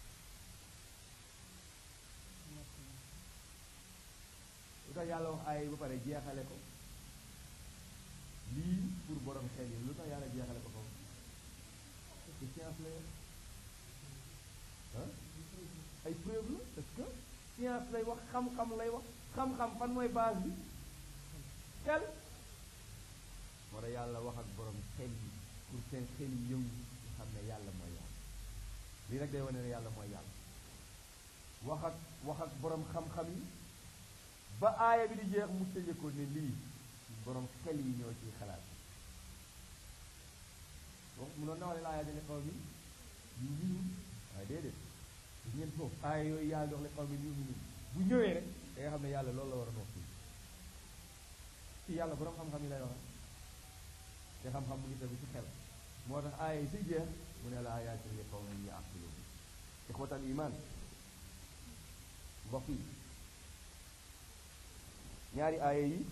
lu tax yàlla wax ay ba pare jeexale ko lii pour borom xel yi lu tax yàlla jeexale ko foofu parce que science la yor ah ay preuve la parce que science lay wax xam-xam lay wax xam-xam fan mooy base bi xel moo tax yàlla wax ak borom xel yi pour seen xel yi yëngu ñu xam ne yàlla mooy yàlla lii nag day wane ne yàlla mooy yàlla wax ak wax ak borom xam-xam yi ba aaya bi di jeex mu tëje ko ne lii borom xel yi ñoo ciy xalaat wax mu noon na wax ne aaya dane xaw mi yu minun waaye déedéet gis ngeen foofu aaya yooyu yàlla dox le xaw mi yu minun bu ñëwee rek da nga xam ne yàlla loolu la war a wax fii fii yàlla borom xam-xam yi lay wax te xam-xam mu ngi tegu ci xel moo tax aaya yi si jeex mu ne la ayatin li qawmin ya'qiluun ixwatal iman mbokk yi ñaari aaya yi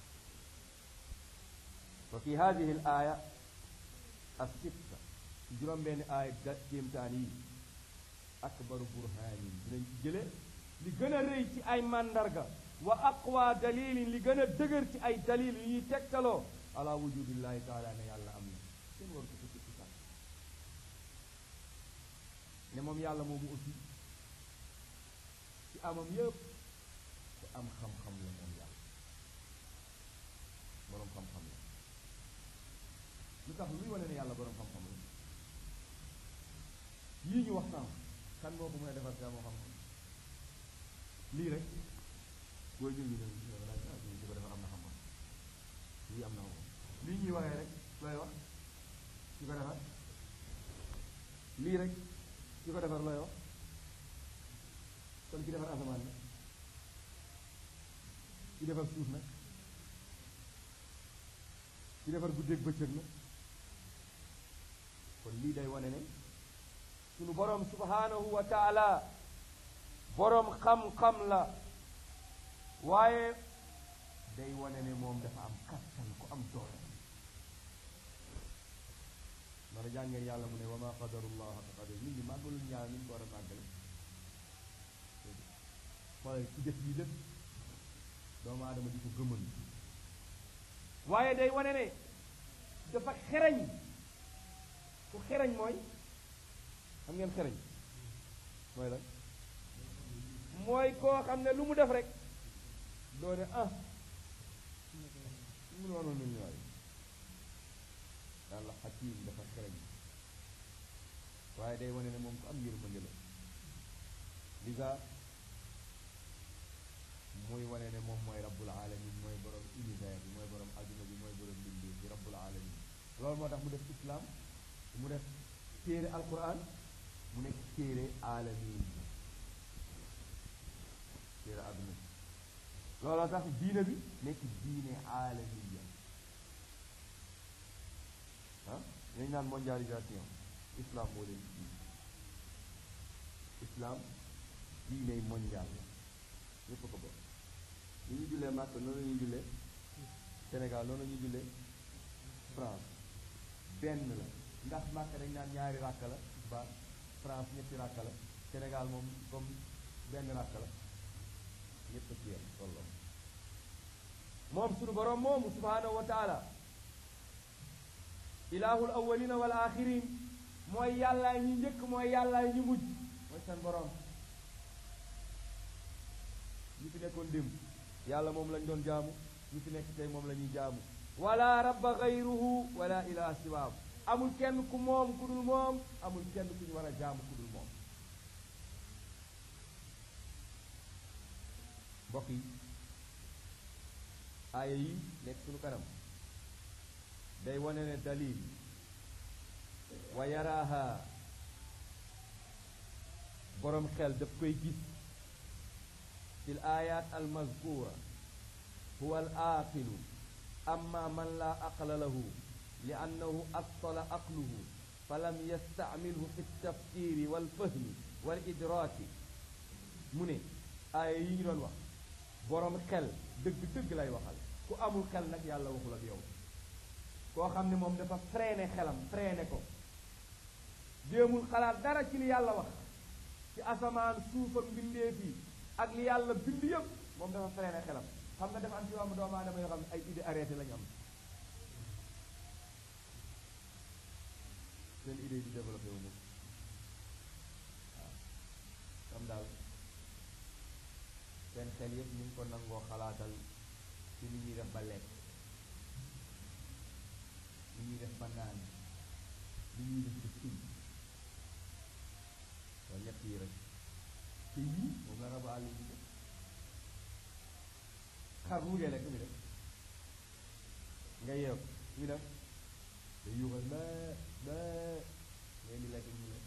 wa fi hadihi al aya as-sitta ci juróom benn aaya da kéemtaan yi akbaru burhaanin dinañ ci jële li gën a rëy ci ay màndarga wa aqwa dalilin li gën a dëgër ci ay dalil yu ñuy tegtaloo ala wujudillahi taala ne yàlla am na kenn waru ko ci ci sax ne moom yàlla moomu aussi ci amam yëpp ku am xam-xam la moom yàlla boroom xam-xam la lu tax luy wane ne yàlla borom xam-xam la yii ñu wax sànq kan moo ko mën a defar gaa moo xam-xam lii rek booy jël ñu ne ñu ne laaj ah di ko defar am na xam-xam lii am na xam-xam lii ñuy waxee rek looy wax ki ko defar lii rek ki ko defar looy wax kon ki defar asamaan la ki defar suuf nag ki defar guddeeg bëccëg na kon lii day wane ne sunu boroom subhanahu wa taala boroom xam-xam la waaye day wane ne moom dafa am kattan ku am doole mara jàngeen yàlla mu ne wa ma qadarullah haqa qadar nit ñi màggaluñ yàlla ni ñu ko war a màggale xoolal ci def yi lépp doomu aadama di ko gëmal waaye day wane ne dafa xereñ ku xereñ mooy xam ngeen xereñ mooy lan mooy koo xam ne lu mu def rek doo ne ah mu noonu nu ñu waay yàlla xakiim dafa xereñ waaye day wane ne moom ko am yërmande la lisa muy wane ne moom mooy rabbul alamin mooy borom univers bi mooy borom adduna bi mooy borom mbindi bi rabbul alamin loolu moo tax mu def islam mu def téere alquran mu nekk téere alamin téere adduna bi looloo tax diine bi nekk diine alamiya ah dañ naan mondialisation islam moo leen diine islam diiney mondial la ñëpp ko bokk ni ñu jullee Màkk noonu la ñuy jullee Sénégal noonu la ñuy jullee France benn la ndax Màkk dañ naan ñaari ràkk la ba France ñetti ràkk la Sénégal moom comme benn ràkk la ñëpp ci yem tolloo moom sunu borom moomu subhanahu wa taala ilahul awwalina wal axirin mooy yàllaay ñu njëkk mooy yàllaay ñu mujj mooy seen borom ñu fi nekkoon démb yàlla moom lañ doon jaamu ñu fi nekk tey moom la ñuy jaamu wala rabba gayruhu wala ilaha siwaam amul kenn ku moom ku dul moom amul kenn ku ñu war a jaamu ku dul moom mbokk yi aaya yi nekk suñu kanam day wane ne dalil wa yaraaha borom xel daf koy gis fi l ayat almazkura huwa al aqilu amma man la aqla lahu li annahu attala aqluhu falam yastacmilhu fi ltafkiri walfahmi wal idraaki mu ne aaya yi ñu doon wax borom xel dëgg-dëgg lay waxal ku amul xel nag yàlla waxul ak yow koo xam ne moom dafa freiné xelam freiné ko jéemul xalaat dara ci li yàlla wax ci asamaan suufam mbindeef yi ak li yàlla bind yëpp moom dafa freiné xelam xam nga dafa am ci wàllu doomu aadama yoo xam ne ay idée arrêté lañu am seen idée di développé wu moom waaw comme daal seen xel yëpp ñu ngi ko nangoo xalaatal ci li ñuy def ba lekk li ñuy def ba naan li ñuy def ba suñ loolu ñett yi rek te yii moom la rabu àll yi def xar bu mujjee lekk mi def nga yeew mi def te yuuxal ba ba ngay di lekk ñu lekk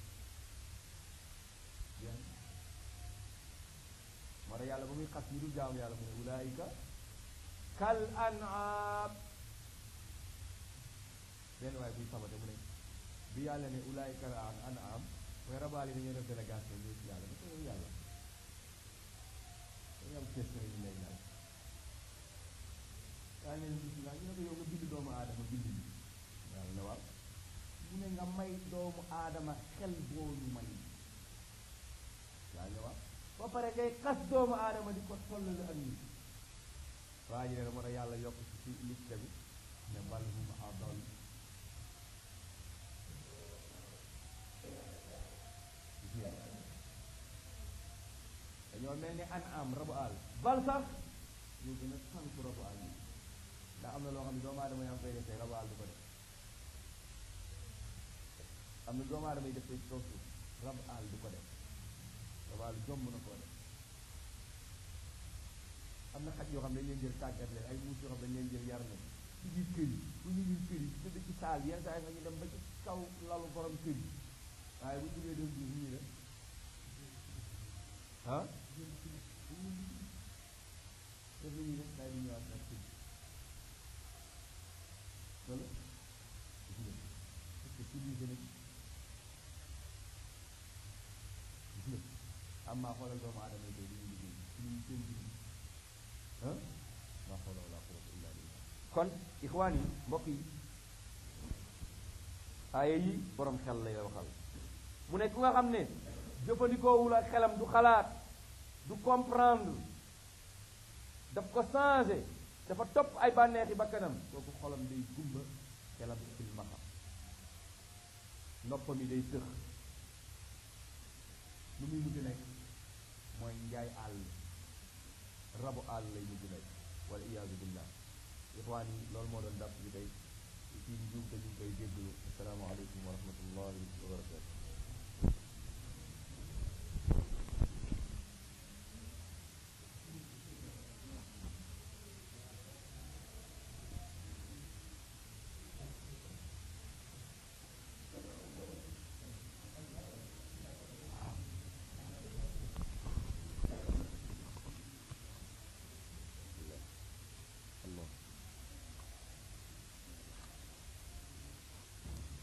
bien moo tax yàlla ba muy xas ñu dul jaamu yàlla mu ne ulaayika kal an'am benn waaye buy sabate mu ne bi yàlla ne ulaayika kal an'am mooy rabaal yi dañoo def délégation ñëw ci yàlla ba ko yow yàlla dañu am question yi lay laaj yaa ngi leen gis ñu ne ko yow nga bind doomu aadama bind bi yàlla ne waaw mu ne nga may doomu aadama xel boo ñu may yàlla ne waaw ba pare ngay xas doomu aadama di ko tollale ak nit waa ji ne moo tax yàlla yokk ci ci liste bi ne bal hum adal dañoo mel ni an am rabu àll bal sax ñu gën a sànku rabu àll yi ndax am na loo xam ne doomu aadama yaa ngi koy defee rabu àll du ko def am na doomu aadama yi def ko ci kaw suuf rab àll du ko def rab àll jomb na koo def am na xaj yoo xam ne dañ leen jël tàggat leen ay muus yoo xam ne dañ leen jël yar leen ci biir kër yi bu ñu biir kër yi tëdd ci saal yenn saa yi sax ñu dem ba ci kaw lalu borom kër yi waaye bu jógee doon duus ñu def ah def la ñuy def day di ñëwaat nag kër loolu gis nga parce que civilisé nañ gis nga am maa xoolal doomu aadama yi tey li ñuy liggéey ci ñu seen jur ah maa xoolal wala quwwata illa billah kon ixwaan yi mbokk yi aaya yi borom xel lay waxal mu ne ku nga xam ne jëfandikoowul ak xelam du xalaat du comprendre daf ko changé dafa topp ay bànneexi bakkanam kooku xolam day gumba xelam silmaxa noppam yi day tëx lu muy mujj nekk mooy njaay àll rabu àll lay mujj nekk wala iyaazu billah ixwaan yi loolu moo doon dàpp bi tey ci njuum te ñu ngi koy jéggalu asalaamaaleykum wa rahmatullahi wa barakatu